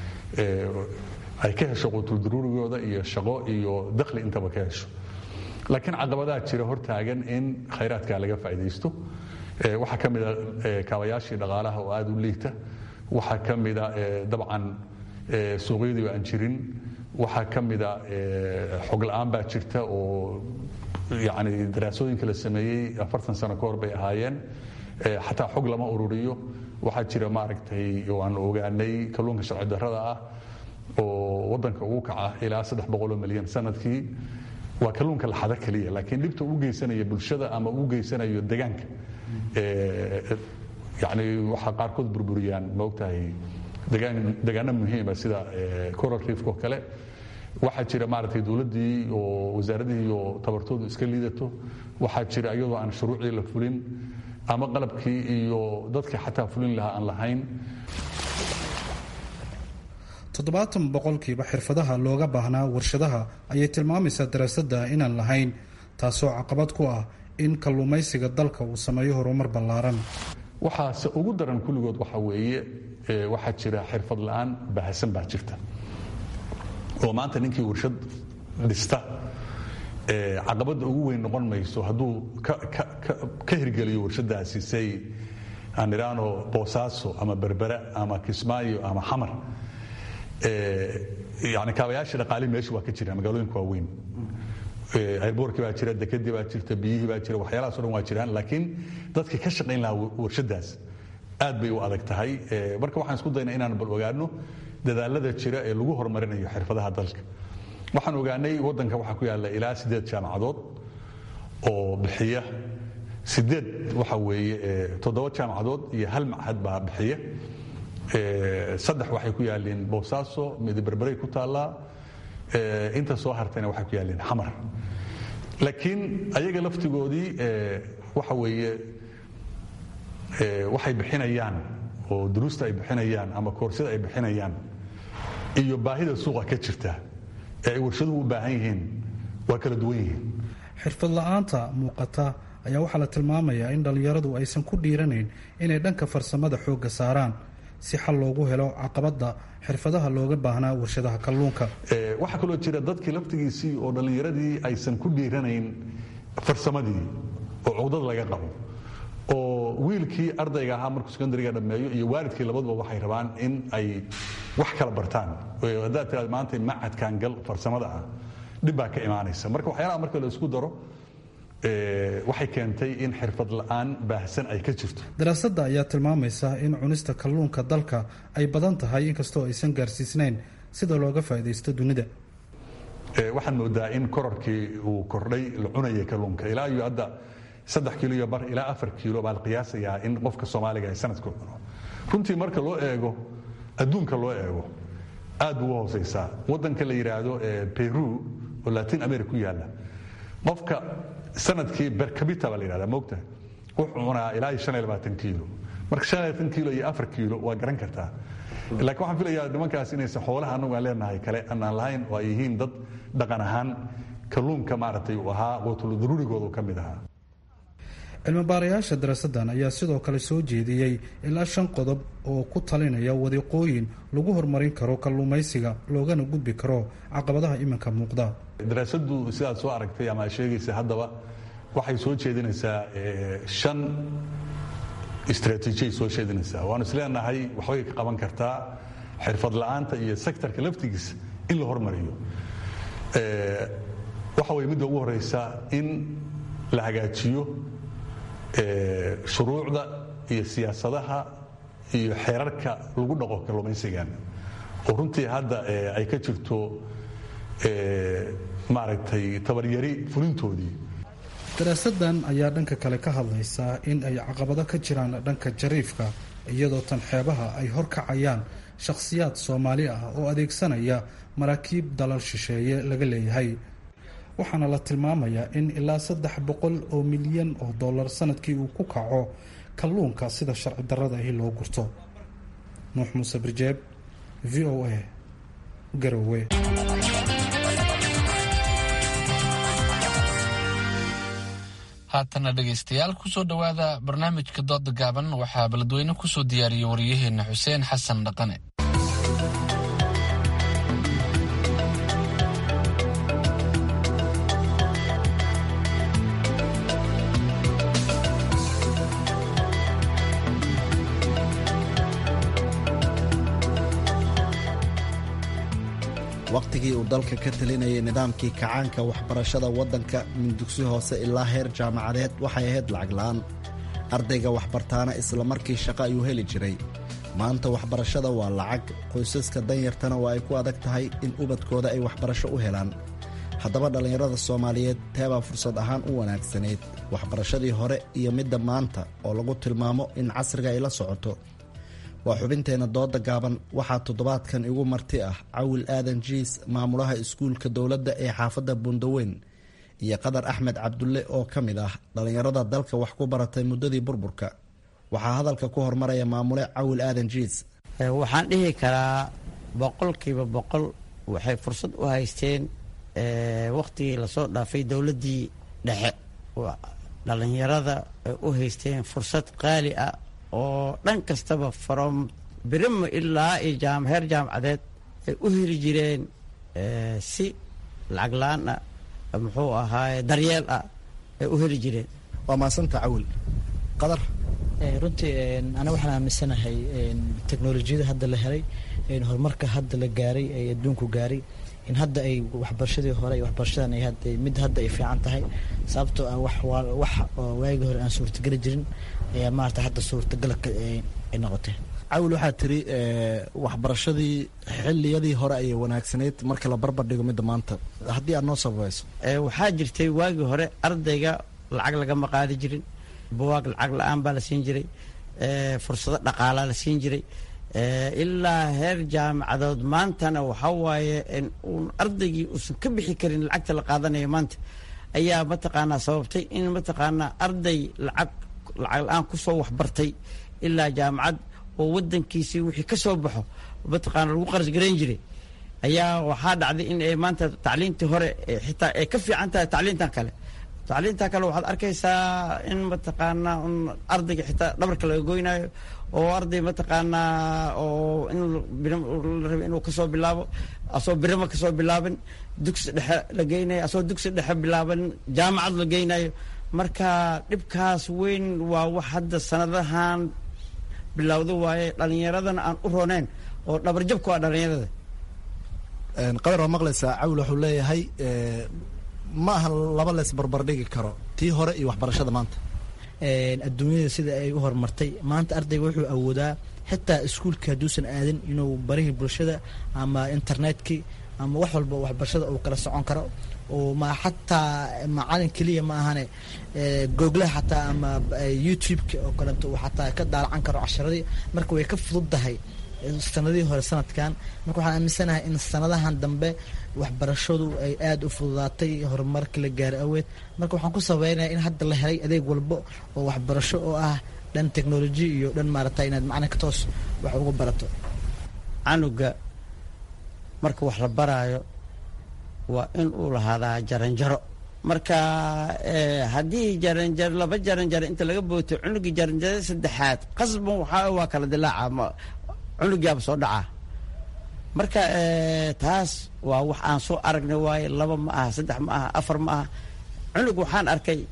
ay ka hesho quutuldaruurigooda iyo shaqo iyo dakhli intaba ka hesho laakiin caqabadaha jira hortaagan in khayraadka laga faa'iidaysto waxaa ka mida kaabayaashii dhaqaalaha oo aad u liita waxaa ka mida dabcan suuqyadii oo aan jirin waxaa ka mida xog la'aan baa jirta oo yani daraasooyinka la sameeyey afartan sano ka hor bay ahaayeen xataa xog lama ururiyo waxaa jira maaragtay oo aan ogaanay kalluunka sharci darrada ah oo waddanka ugu kaca ilaa saddex boqoloo milyan sanadkii waa kalluunka laxada keliya laakiin dhibta ugu geysanaya bulshada ama ugu geysanayo degaanka yani waxaa qaarkood burburiyaan maogtahay degaano muhiima sida coral reefko kale waxaa jira maaragtay dowladdii oo wasaaradihii oo tabartoodu iska liidato waxaa jira iyadoo aan shuruucdii la fulin ama qalabkii iyo dadka xataa fulin lahaa aan lahayn toddobaatan boqolkiiba xirfadaha looga baahnaa warshadaha ayay tilmaamaysaa daraasadda inaan lahayn taasoo caqabad ku ah in kalluumaysiga dalka uu sameeyo horumar ballaaran waxaase ugu daran kulligood waxa weeye waxaa jira xirfad la'aan bahasan baa jirta oo maanta ninkii warshad dhista caqabadda ugu weyn noqon mayso hadduu ka hirgeliyo warshadaasi say aan idhaano boosaaso ama berbera ama kismaayo ama xamar yani kaabayaasha dhaqaalihi meesha waa ka jiraan magaalooyinka waaweyn airboorkii baa jira dekadii baa jirta biyihii baa jira waxyaalahaas o dhan waa jiraan laakiin dadka ka shaqayn lahaa warshadaas aad bay u adag tahay marka waxaan isku daynaa inaan bal ogaano dadaalada jira ee lagu horumarinayo xirfadaha dalka waxaan ogaanay waddanka waxaa ku yaalla ilaa siddeed jaamacadood oo bixiya sideed waxa weeye toddoba jaamacadood iyo hal machad baa bixiya saddex waxay ku yaalliin boosaaso midiberberay ku taallaa inta soo hartayna waxay ku yaalliin xamar laakiin ayaga laftigoodii waxa weeye waxay bixinayaan oo duruusta ay bixinayaan ama koorsada ay bixinayaan iyo baahida suuqa ka jirta ee ay warshaduhu u baahan yihiin waa kala duwan yihiin xirfad la-aanta muuqata ayaa waxaa la tilmaamayaa in dhallinyaradu aysan ku dhiiranayn inay dhanka farsamada xoogga saaraan si xal loogu helo caqabadda xirfadaha looga baahnaa warshadaha kalluunka waxaa kaloo jira dadkii laftigiisii oo dhallinyaradii aysan ku dhiiranayn farsamadii oo cugdad laga qabo oo wiilkii ardayga ahaa markuu sekondariga dhammeeyo iyo waalidkii labaduba waxay rabaan in ay wax kala bartaan haddaad tiraad maanta macadkan gal farsamada ah dhib baa ka imaanaysa marka waxyaalaha marka la isku daro waxay keentay in xirfad la'aan baahsan ay ka jirto daraasadda ayaa tilmaamaysa in cunista kalluunka dalka ay badan tahay inkastoo aysan gaarsiisnayn sida looga faa'iidaysto dunida waxaad moodaa in kororkii uu kordhay la cunaya kalluunka ilaa iyo hadda saddex kiilo iyo bar ilaa afar kiilo baa la qiyaasayaa in qofka soomaaliga ay sanadku cuno runtii marka loo eego adduunka loo eego aad buu u hoosaysaa waddanka la yidhaahdo peru oo latin america ku yaalla qofka sanadkii bercabita baa la yidhahdaa moogta wuxuu cunaa ilaa iyo shan iyo labaatan kiilo marka shan iyo labaatan kiilo iyo afar kiilo waa garan kartaa laakiin waxaan filayaa nimankaas inaysan xoolaha annagu aan leenahay kale aanaan lahayn oo ay yihiin dad dhaqan ahaan kalluunka maaragtay uu ahaa quutul daruurigooda uu ka mid ahaa cilmibaarayaasha daraasaddan ayaa sidoo kale soo jeediyey ilaa shan qodob oo ku talinaya wadiiqooyin lagu horumarin karo kalluumaysiga loogana gudbi karo caqabadaha iminka muuqda daraasaddu sidaad soo aragtay ama aad sheegaysa haddaba waxay soo jeedinaysaa shan istraatiijiyay soo jeedinaysaa waanu isleenahay waxbay ka qaban kartaa xirfad la'aanta iyo sektarka laftigiisa in la hormariyo waxa weye midda ugu horeysa in la hagaajiyo shuruucda iyo siyaasadaha iyo xeerarka lagu dhaqo kalluumaysigan oo runtii hadda ay ka jirto maaragtay tabaryari fulintoodii daraasaddan ayaa dhanka kale ka hadlaysa in ay caqabado ka jiraan dhanka jariifka iyadoo tan xeebaha ay horkacayaan shakhsiyaad soomaali ah oo adeegsanaya maraakiib dalal shisheeye laga leeyahay waxaana la tilmaamayaa in ilaa saddex boqol oo milyan oo dollar sanadkii uu ku kaco kalluunka sida sharci darrada ahi loo gurto nuux muuse birjeeb v o a garowe haatana dhegaystayaal kusoo dhowaada barnaamijka dooda gaaban waxaa beledweyne kusoo diyaariyey wariyaheenna xuseen xasan dhaqane wakhtigii uu dalka ka talinayay nidaamkii kacaanka waxbarashada waddanka min dugsi hoose ilaa heer jaamacadeed waxay ahayd lacag la'aan ardayga waxbartaana isla markii shaqo ayuu heli jiray maanta waxbarashada waa lacag qoysaska danyartana waa ay ku adag tahay in ubadkooda ay waxbarasho u helaan haddaba dhallinyarada soomaaliyeed teebaa fursad ahaan u wanaagsanayd waxbarashadii hore iyo midda maanta oo lagu tilmaamo in casriga ay la socoto waa xubinteenna dooda gaaban waxaa toddobaadkan igu marti ah cawil aadan jiis maamulaha iskuulka dowladda ee xaafadda buundaweyn iyo qadar axmed cabdulle oo ka mid ah dhallinyarada dalka wax ku baratay muddadii burburka waxaa hadalka ku hormaraya maamule cawil aadan jiis waxaan dhihi karaa boqolkiiba boqol waxay fursad u haysteen wakhtigii lasoo dhaafay dowladdii dhexe dhallinyarada ay u haysteen fursad qaali ah oo dhan kastaba from birimo ilaa iyo heer jaamacadeed ay u heli jireen si lacag la-aan ah muxuu ahaaye daryeel ah ay u heli jireen waa maasanta cawil qadar runtii aniga waxaan aaminsanahay teknolojiyada hadda la helay horumarka hadda la gaaray ee adduunku gaaray in hadda ay waxbarashadii hore iyo waxbarashadan ay mid hadda ay fiican tahay sababtoo ah wax wax waagii hore aan suurtageli jirin ayaa maarata hadda suurtagal ay noqotay cawil waxaa tiri waxbarashadii xiliyadii hore ayay wanaagsanayd marka la barbar dhigo midda maanta haddii aad noo sababayso waxaa jirtay waagii hore ardayga lacag lagama qaadi jirin buwaag lacag la-aan baa la siin jiray fursado dhaqaalaa la siin jiray ilaa heer jaamacadood maantana waxaa waaye uun ardaygii uusan ka bixi karin lacagta la qaadanayo maanta ayaa mataqaanaa sababtay in mataqaanaa arday lacag lacag la-aan kusoo waxbartay ilaa jaamacad oo wadankiisii wixii ka soo baxo mataqaana lagu qaras garayn jiray ayaa waxaa dhacday in ay maanta tacliintii hore xitaa ay ka fiican tahay tacliintan kale tacliinta kale waxaad arkaysaa in mataqaanaa un ardayga xitaa dhabarka laga goynayo oo arday mataqaanaa oo in la rabay inuu kasoo bilaabo asoo birama kasoo bilaaban dugsi dhexe la geynayo asoo dugsi dhexe bilaaban jaamacad la geynayo marka dhibkaas weyn waa wax hadda sanadahan bilowda waaye dhalinyaradana aan u roneyn oo dhabarjabku waa dhalinyarada qadar waa maqlaysaa cawil wuxuu leeyahay ma aha laba lees barbardhigi karo tii hore iyo waxbarashada maanta adduunyada sida ay u horumartay maanta ardayga wuxuu awoodaa xitaa iskuulka hadduusan aadin inuu barihii bulshada ama internetkii ama wax walba waxbarashada uu kala socon karo oo ma xataa macalin keliya ma ahane googlaha xataa ama youtube-ka oo kaleeto uu xataa ka daalacan karo casharadii marka way ka fududdahay sanadihii hore sanadkan marka waxaan aaminsanahay in sanadahan dambe waxbarashadu ay aada u fududaatay horumarka la gaaro aweed marka waxaan ku sabeynaya in hadda la helay adeeg walbo oo waxbarasho oo ah dhan technology iyo dhan maarata inaad macnaha ka toos wax uga barato canuga marka wax la baraayo waa in uu lahaadaa jaranjaro marka haddii jaranjaro laba jaranjaro inta laga booto cunugii jaranjaro saddexaad qasban waxaa waa kala dilaaca cunugiyaaba soo dhacaa marka taas waa wax aan soo aragnay waaye laba ma aha saddex ma aha afar ma aha cunug waxaan arkay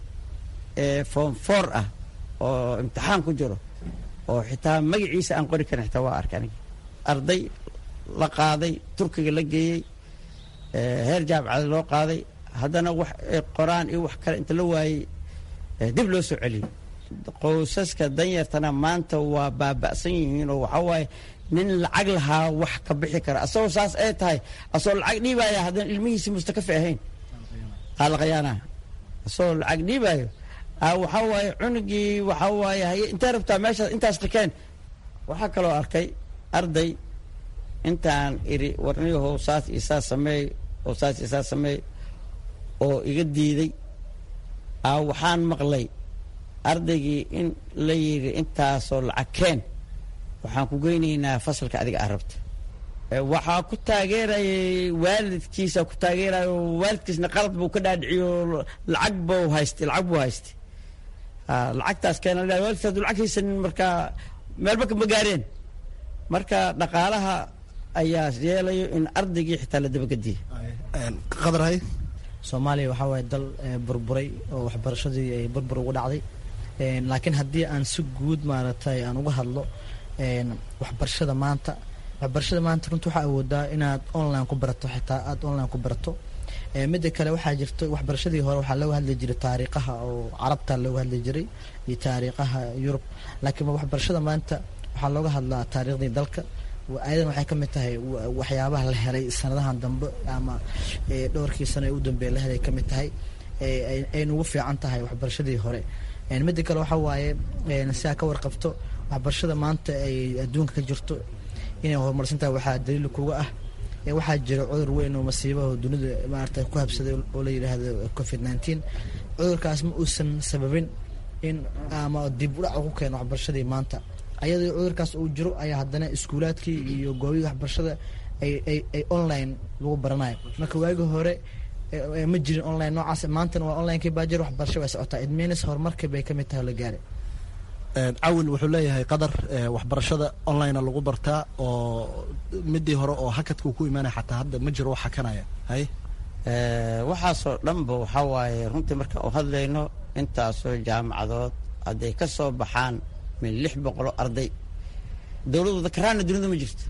form four ah oo imtixaan ku jiro oo xitaa magaciisa aan qori karin xitaa waa arkay aniga arday la qaaday turkiga la geeyey heer jaamacada loo qaaday haddana wax qoraan iyo wax kale inta la waayey dib loo soo celiyey qoysaska danyartana maanta waa baaba'san yihiin oo waxaa waaye nin lacag lahaa wax ka bixi kara asagoo saas ay tahay asagoo lacag dhiibaya haddana ilmihiisi mustakafi ahayn aalaqayaana asagoo lacag dhiibayo waxaa waaye cunugii waxaa waaye haye intee rabtaa meeshaas intaas dhikeen waxaa kaloo arkay arday intaan iri warniyahow saas iyo saas sameey oo saas iyo saas sameey oo iga diiday waxaan maqlay ardaygii in la yidhi intaasoo lacag keen waxaan ku geynaynaa fasalka adiga aa rabta waxaa ku taageerayay waalidkiisa ku taageerayo waalidkiisna qalad buu ka dhaadhiciyo lacag buu haystay lacag buu haystay lacagtaas keena waalidkiis hadduu lacag haysanin marka meelba kama gaareen marka dhaqaalaha ayaa yeelayo in ardaygii xitaa la dabagediye qadarhay soomaaliya waxaa waaye dal burburay oo waxbarashadii ay burbur ugu dhacday laakiin haddii aan si guud maaragtay aan uga hadlo waxbarashada maanta waxbarashada maanta runta waxaa awoodaa inaad online ku barato xitaa aada online ku barato midda kale waxaa jirto waxbarashadii hore waxaa looga hadli jiray taariikhaha oo carabta looga hadli jiray iyo taariikhaha yurub laakiin waxbarashada maanta waxaa looga hadlaa taariikhdii dalka ayadan waxay ka mid tahay waxyaabaha la helay sanadahan dambe ama dhowrkii sano ee u dambeeya la helay ka mid tahay ayna ugu fiican tahay waxbarashadii hore midda kale waxaa waaye si aa ka warqabto waxbarashada maanta ay adduunka ka jirto inay horumarsan tahay waxaa daliil kuga ah waxaa jira cudur weyn oo masiibaha dunida maarata ku habsaday oo la yidhaahdo covid nineteen cudurkaas ma uusan sababin in ama dib u dhac ku keeno waxbarashadii maanta ayadoo cudurkaas uu jiro ayaa haddana iskuulaadkii iyo goobihii waxbarashada ay ay ay online lagu baranayo marka waagii hore ma jirin online noocaas maantana waa onlinekii baa jir waxbarasho way socotaa idmeynes horumarkii bay ka mid tahay oo la gaaray cawil wuxuu leeyahay qadar waxbarashada online lagu bartaa oo midii hore oo hakadka ku imaanaya xataa hadda ma jiro wax hakanaya hay waxaasoo dhanba waxaa waaye runtii markaan u hadlayno intaasoo jaamacadood hadday ka soo baxaan min lix boqoloo arday dowladooda karaana dunida ma jirto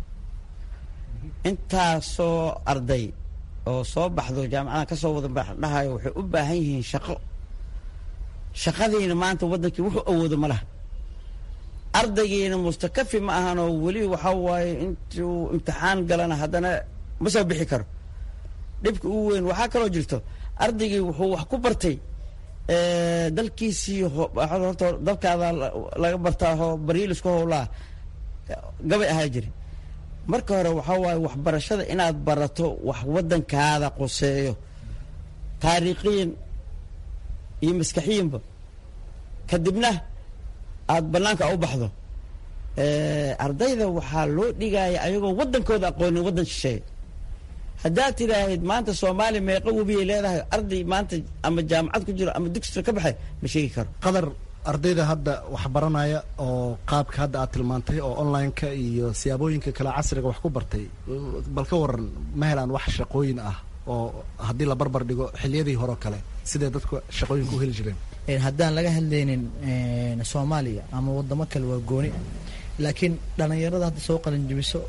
intaasoo arday oo soo baxdo jaamacadaha ka soo wada dhahayo waxay u baahan yihiin shaqo shaqadiina maanta waddankii wuxuu awoodo ma laha ardaygiina mustakafi ma ahanoo weli waxaa waaye intuu imtixaan galana haddana ma soo bixi karo dhibka ugu weyn waxaa kaloo jirto ardaygii wuxuu wax ku bartay dalkiisii horta dalkaada laga bartaahoo baryilisku howlaa gabay ahaa jiri marka hore waxaa waaye waxbarashada inaad barato wax waddankaada quseeyo taariikhiyan iyo maskaxiyanba kadibna aad bannaanka u baxdo ardayda waxaa loo dhigaya ayagoo waddankooda aqoonin waddan shisheeye haddaad tidhaahid maanta soomaaliya meeqa webiyay leedahay arday maanta ama jaamacad ku jiro ama dugsiga ka baxay ma sheegi karo qadar ardayda hadda waxbaranaya oo qaabka hadda aad tilmaantay oo online-ka iyo siyaabooyinka kale casriga wax ku bartay bal ka waran ma helaan wax shaqooyin ah oo haddii la barbar dhigo xiliyadii hore oo kale sidee dadku shaqooyinka u heli jireen haddaan laga hadlaynin soomaaliya ama wadamo kale waa gooni laakiin dhalinyarada hadda soo qalinjibiso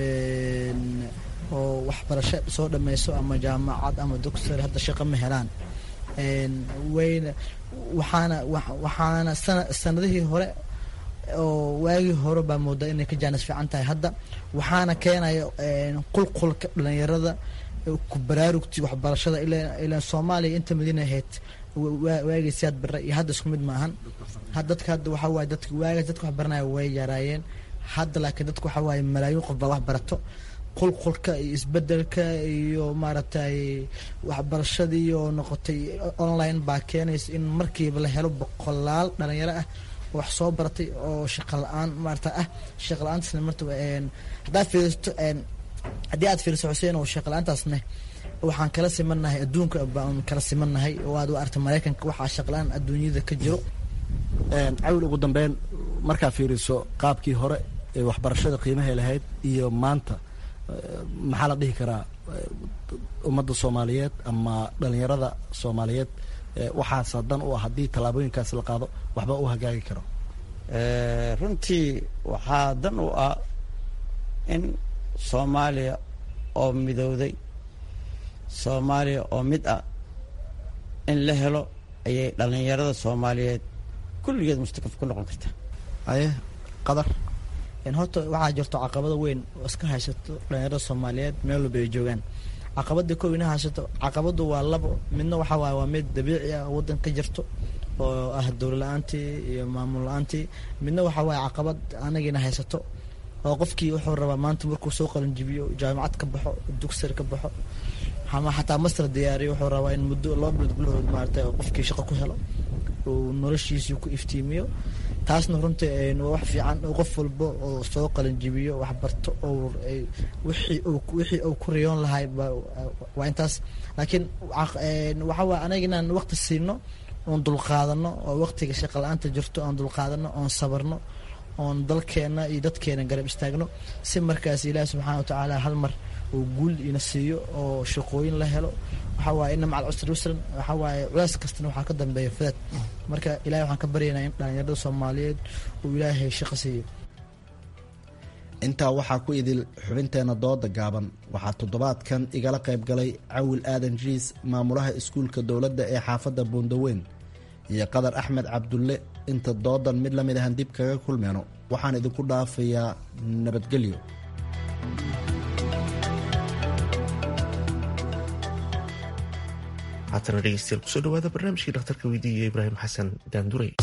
oo waxbarasho soo dhammayso ama jaamacad ama doctor hadda shaqo ma helaan wayna waxaana waxaana sana sanadihii hore oo waagii hore baa moodaa inay ka jaanis fiican tahay hadda waxaana keenaya qulqulka dhalinyarada ku baraarugti waxbarashada ilaa soomaaliya inta madiina ahayd waagii siyaad bare iyo hadda isku mid maahan dadka hadda waxaa waaye dadka waagaas dadka wax baranaya way yaraayeen hadda laakiin dadka waxaa waaye malaayiin qof baa wax barato qulqulka iyo isbedelka iyo maaragtay waxbarashadii oo noqotay online baa keenaysa in markiiba la helo boqolaal dhalinyaro ah wax soo baratay oo shaqa la-aan maarata ah shaqa la-aantaasna marta haddaad fiiristo haddii aad fiiriso xuseen oo shaqa la-aantaasna waxaan kala simannahay adduunka baan kala simannahay oo aad u arta maraykanka waxaa shaqa la-aan adduunyada ka jiro cawil ugu dambeyn markaa fiiriso qaabkii hore ee waxbarashada qiimahay lahayd iyo maanta maxaa la dhihi karaa ummadda soomaaliyeed ama dhalinyarada soomaaliyeed waxaasa dan u ah haddii tallaabooyinkaas la qaado waxba u hagaagi karo runtii waxaa dan u ah in soomaaliya oo midowday soomaaliya oo mid ah in la helo ayay dhalinyarada soomaaliyeed kulligeed mustakaf ku noqon kartaa aye qadar horta waxaa jirto caqabada weyn oo iska haysato dhalinyarada soomaaliyeed meel walba ay joogaan caqabada kow ina haysato caqabadu waa labo midna waxaa waaye waa mid dabiici ah oo waddan ka jirto oo ah dowla la-aantii iyo maamul la-aantii midna waxaa waaye caqabad anagiina haysato oo qofkii wuxuu rabaa maanta markuu soo qalinjibiyo jaamacad ka baxo dugsar ka baxo ama xataa master diyaariyo wuxuu rabaa in muddo laba bilood gudahood maarata qofkii shaqo ku helo uu noloshiisii ku iftiimiyo taasna runtii waa wax fiican oo qof walba oo soo qalinjibiyo wax barto oo wixii uu ku riyoon lahay waa intaas laakiin waxaa waay anaga inaan waqti siino oon dulqaadano oo waqtiga shaqa la-aanta jirto oon dulqaadano oon sabarno oon dalkeena iyo dadkeena garab istaagno si markaas ilaahi subxaana wa tacaala hal mar uu guul ina siiyo oo shaqooyin la helo waxaa waaye ina macal cusri usran waxaa waaye culays kastana waxaa ka dambeeya fadad marka ilahay waxaan ka baryaynaa in dhalinyarada soomaaliyeed uu ilaahay shaqo siiyo intaa waxaa ku idil xubinteena dooda gaaban waxaa toddobaadkan igala qayb galay cawil aadan jiis maamulaha iskuulka dowladda ee xaafadda buundaweyn iyo qadar axmed cabdulle inta doodan mid la mid ahan dib kaga kulmeyno waxaan idinku dhaafayaa nabadgelyo haatana dhegeystayaal kusoo dhawaada barnaamijkii dhakhtarka weydiiya ibraahim xasan daanduray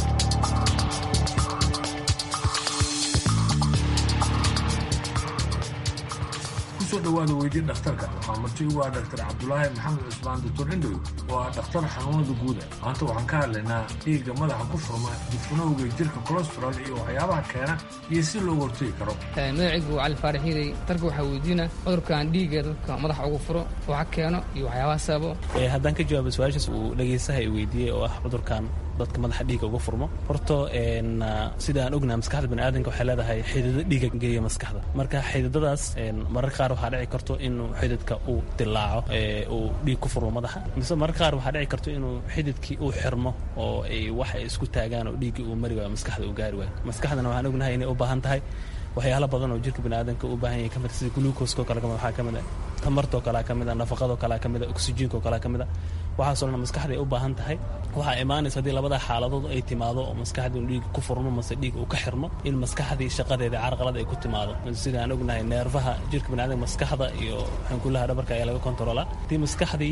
kusoo dhawaada weydii dhakhtarka waxaa marti ugu ah dhaktar cabdulaahi maxamed cusmaan doctor indhow oo ah dhakhtar xanuunada guuda maanta waxaan ka hadlaynaa dhiigga madaxa ku furma difnowga jirka colestarol iyo waxyaabaha keena iyo si loogu hortegi karo magacaygu waa cali faarax hiiday darka waxaa weydiina cudurkan dhiigga dadka madaxa ugu furo waxa keeno iyo waxyaabaha sababo haddaan ka jawaabo su-aashaas uu dhegaystaha i weydiiyey oo ah cudurkan dadka madaxa dhiigga uga furmo horta sida aan ognahay maskaxda baniaadanka waxay leedahay xididdo dhiigga geeya maskaxda marka xididadaas mararka qaar waxaa dhici karto inuu xididka uu dilaaco uu dhiig ku furmo madaxa mise mararka qaar waxaa dhici karto inuu xididkii uu xirmo oo ay wax ay isku taagaan oo dhiiggii uu mari waayo maskaxda uu gaari waayo maskaxdana waxaan ognahay inay u baahan tahay waxyaalo badan oo jirka baniaadanka u baahan yahay kamid sida gluukoskoo kale kamid waxaa kamid a tamartoo kalea kamid a nafaqadoo kalea kamid a oksijiinkoo kalea kamid a waxaasoo dhan maskaxda ay u baahan tahay waxaa imaanaysa haddii labada xaaladood ay timaado oo maskaxdii dhiig ku furmo mase dhiig uu ka xirmo in maskaxdii shaqadeeda carqalad ay ku timaado sida aan ognahay neerfaha jirka baniadanka maskaxda iyo xankulaha dhabarka ayaa laga kontroolaa haddii maskaxdii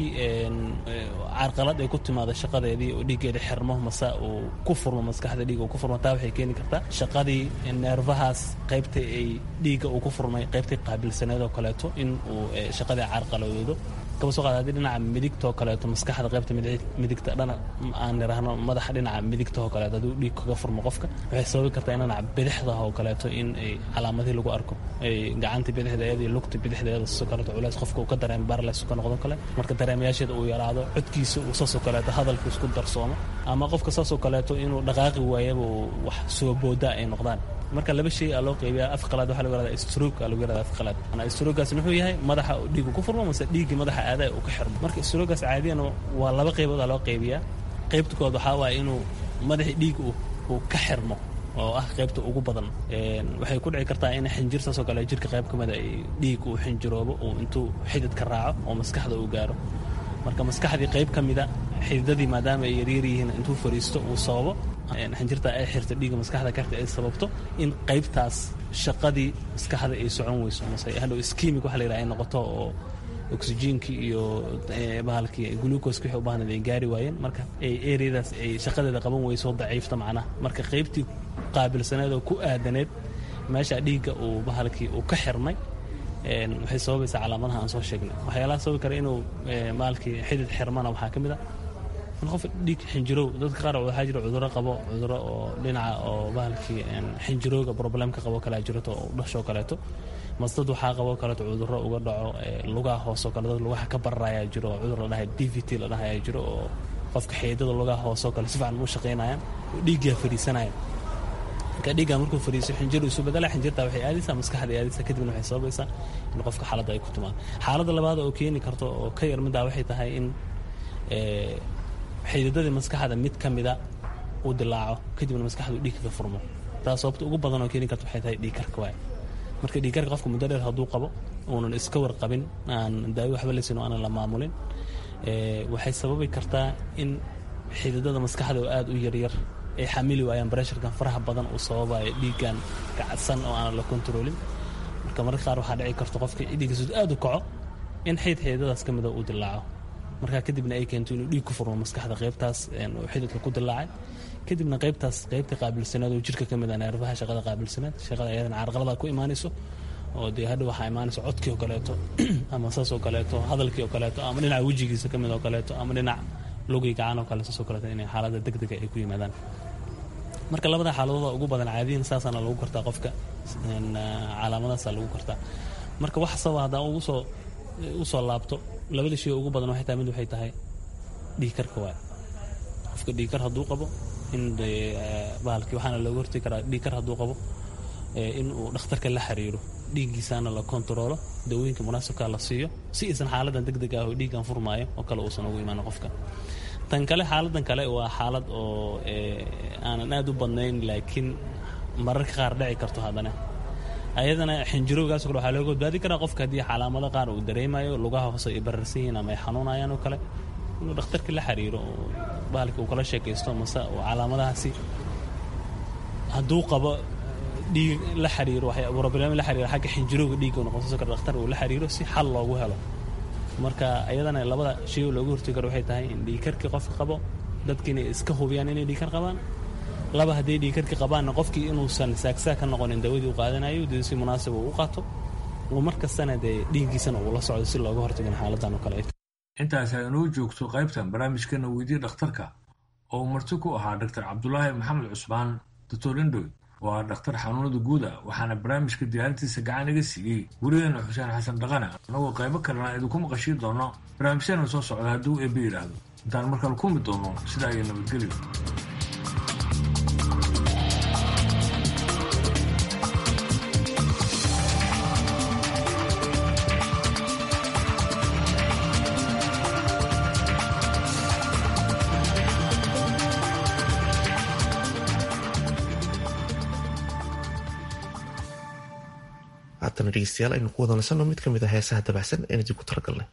carqalad ay ku timaado shaqadeedii oo dhiiggeeda xirmo mase uu ku furmo maskaxda dhiig uu ku furmo taa waxay keeni kartaa shaqadii neerfahaas qaybta ay dhiigga uu ku furmay qaybtii qaabilsaneed oo kaleeto in uu shaqadii carqaladoodo kaba soo qaada haddii dhinaca midigtoo kaleeto maskaxda qaybta midigta dhana aan niraahno madaxa dhinaca midigta oo kaleeto hadduu dhiig kaga furmo qofka waxay sababi kartaa in dhinaca bidixda oo kaleeto in ay calaamadihii lagu arko ay gacantii bidixdeeda iyo lugta bidixdeeda sidoo kaleeto culays qofka uu ka dareemo barles ka noqdo kale marka dareemayaasheeda uu yaraado codkiisa uu saasoo kaleeto hadalka isku darsoomo ama qofka saasoo kaleeto inuu dhaqaaqi waayaba uu wax soo boodaa ay noqdaan marka laba shay aa loo qaybiya af qalaad waxaa lagu yahada stroke aa lagu yahada af qalaad ana strogaas muxuu yahay madaxa uu dhiigu ku furmo mase dhiiggii madaxa aadaha uu ka xirmo marka strogaas caadiyan waa laba qaybood aa loo qaybiyaa qaybta kood waxaa waaya inuu madaxii dhiig uu ka xirmo oo ah qaybta ugu badan waxay ku dhici kartaa in xinjir saasoo kale jirka qayb ka mida ay dhiig uu xinjiroobo uu intuu xididka raaco oo maskaxda uu gaaro marka maskaxdii qayb ka mida xididadii maadaama ay yaryar yihiin intuu fariisto uu sababo xinjirta ay xirta dhiigga maskaxda karta ay sababto in qaybtaas shaqadii maskaxda ay socon weyso mase hadhow skimig waxa la yidhaha ay noqoto oo oksijiinkii iyo bahalkii gluukoska wixii u baahnayd ay gaari waayeen marka ay ereyadaas ay shaqadeeda qaban weyso daciifta macnaha marka qaybtii qaabilsaneed oo ku aadaneed meesha dhiigga uu bahalkii uu ka xirmay waxay sababaysaa calaamadaha aan soo sheegnay waxyaalaha sababi kara inuu bahalkii xidid xirmana waxaa ka mid a in qof dhiig xinjirow dadka qaar waxaa jira cuduro qabo cuduro oo dhinaca oo bahalkii xinjirowga problemka qabo kalea jirto oo dhashoo kaleeto mase dad waxaa qabo kaleeto cuduro uga dhaco lugaha hoosoo kale dad lugaha ka bararayaa jiro oo cudur la dhahay d v t la dhahayaa jiro oo qofka xeedada lugaha hoosoo kale si fiican u shaqaynayaan oo dhiiggaa fadhiisanaya marka dhiiggaa markuu fadhiiso xinjiru isu bedela xinjirtaa waxay aadaysaa maskaxda aadaysaa kadibna waxay sababaysaa in qofka xaaladda ay ku timaado xaaladda labaad oo keeni karto oo ka yar middaa waxay tahay in xididadii maskaxda mid ka mida uu dilaaco kadibna maskaxdu dhiig kaga furmo taas sababta ugu badan oo keeni karta waxay tahay dhiigkarka waay marka dhiigkarka qofka muddo dheer hadduu qabo uunan iska warqabin aan daawi waxba laysin oo aanan la maamulin waxay sababi kartaa in xididada maskaxda oo aada u yaryar ay xamili waayaan bresharkan faraha badan uu sababayo dhiiggan kacadsan oo aanan la kontroolin marka mararka qaar waxaa dhici karto qofka dhiiggiisud aada u kaco in xid xididadaas ka mida uu dilaaco markaa kadibna ay keento inuu dhiig ku furmo maskaxda qaybtaas oo xididka ku dilaacay kadibna qaybtaas qaybta qaabilsaneed oo jirka ka mid a neerfaha shaqada qaabilsaneed shaqada ayadana carqalada ku imaanayso oo dee hadha waxaa imaanaysa codkii oo kaleeto ama saas oo kaleeto hadalkii oo kaleeto ama dhinaca wejigiisa ka mid oo kaleeto ama dhinac lugii gacan oo kale saas oo kaleeto inay xaaladda degdega ay ku yimaadaan marka labada xaaladooda ugu badan caadiyan saasaana lagu kartaa qofka calaamadaasaa lagu kartaa marka wax sababa haddaan ugu soo usoo laabto labada shay ugu badan waxay tahay mid waxay tahay dhiigkarka waay qofka dhiigkar hadduu qabo in bahalkii waxaana looga hortegi karaa dhiigkar hadduu qabo in uu dhakhtarka la xiriiro dhiiggiisaana la kontaroolo dawooyinka munaasibka la siiyo si aysan xaaladan deg deg ah oo dhiiggan furmaayo oo kale uusan ugu imaan qofka tan kale xaaladan kale waa xaalad oo aanan aad u badnayn laakiin mararka qaar dhici karto haddana ayadana xinjirowgaas kale waxaa looga badbaadi karaa qofka haddii calaamado qaar uu dareemayo lugaha hoose ay bararsan yihiin ama ay xanuunayaan oo kale inuu dhakhtarka la xiriiro oo bahalka uu kala sheekaysto mase uu calaamadahaasi hadduu qabo dhiig la xiriiro problem la xiriiro xagga xinjirowga dhiigga noqonsan kara dhakhtar uu la xiriiro si xal loogu helo marka ayadana labada shay oo looga hortegi karo waxay tahay in dhiigkarkii qofka qabo dadki inay iska hubiyaan inay dhiigkar qabaan laba hadday dhiigkarkii qabaanna qofkii inuusan saagsaag ka noqonin dawadii u qaadanayo dee si munaasib uu u qaato uu mar kastana dee dhiiggiisana uu la socdo si looga hortagin xaaladan oo kale intaas ay inoo joogto qaybtan barnaamijkana weydiye dhakhtarka oo uu marti ku ahaa doctor cabdulaahi maxamed cusmaan doctor indhoy oo ah dhakhtar xanuunada guuda waxaana barnaamijka diyaarintiisa gacan iga siiyey werigeena xuseen xasan dhaqane annagoo qaybo kalena idinku maqashiin doono barnaamijyaena soo socda hadduu eebbe yidhaahdo intaan markale ku mid doono sidaa iyo nabadgelyo haatana dhegeystayaal aynu ku wadansano mid ka mid a heesaha dabacsan eena dib ku talagalnay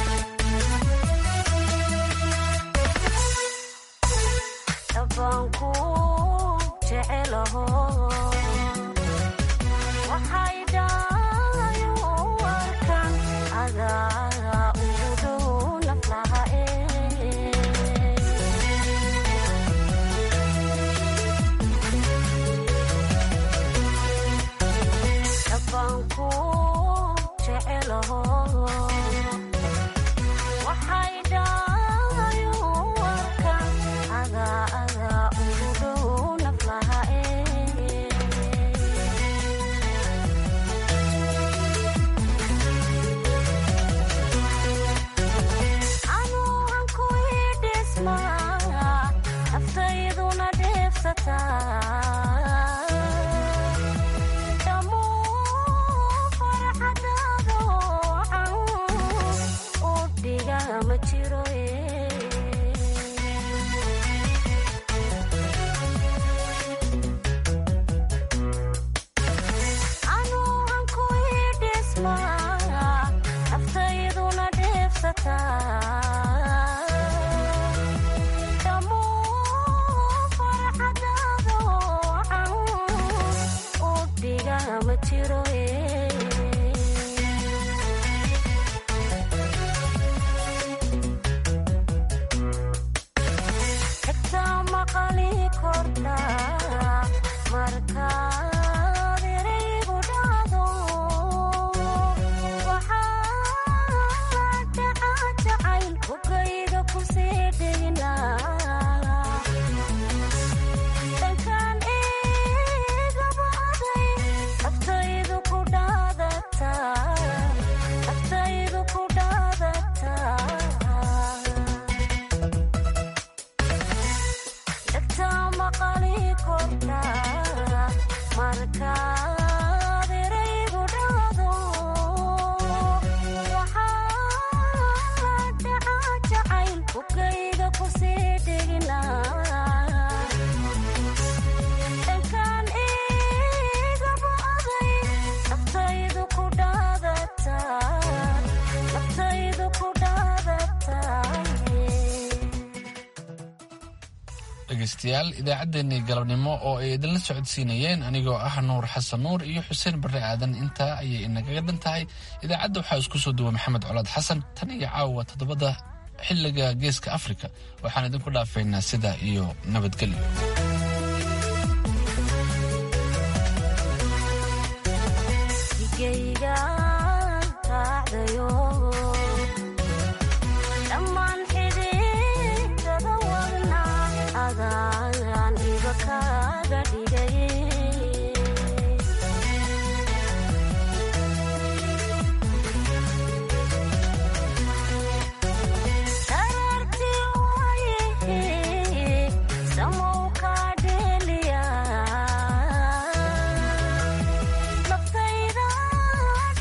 dhegeystayaal idaacaddeenii galabnimo oo ay idinla socodsiinayeen anigoo ah nuur xasan nuur iyo xuseen barre aadan intaa ayay inagaga dhan tahay idaacadda waxaa isku soo duwa maxamed colaad xasan tan iyo caawa toddobada xilliga geeska afrika waxaan idinku dhaafaynaa sidaa iyo nabadgelyo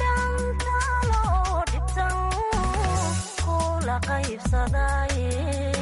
qaybsadaye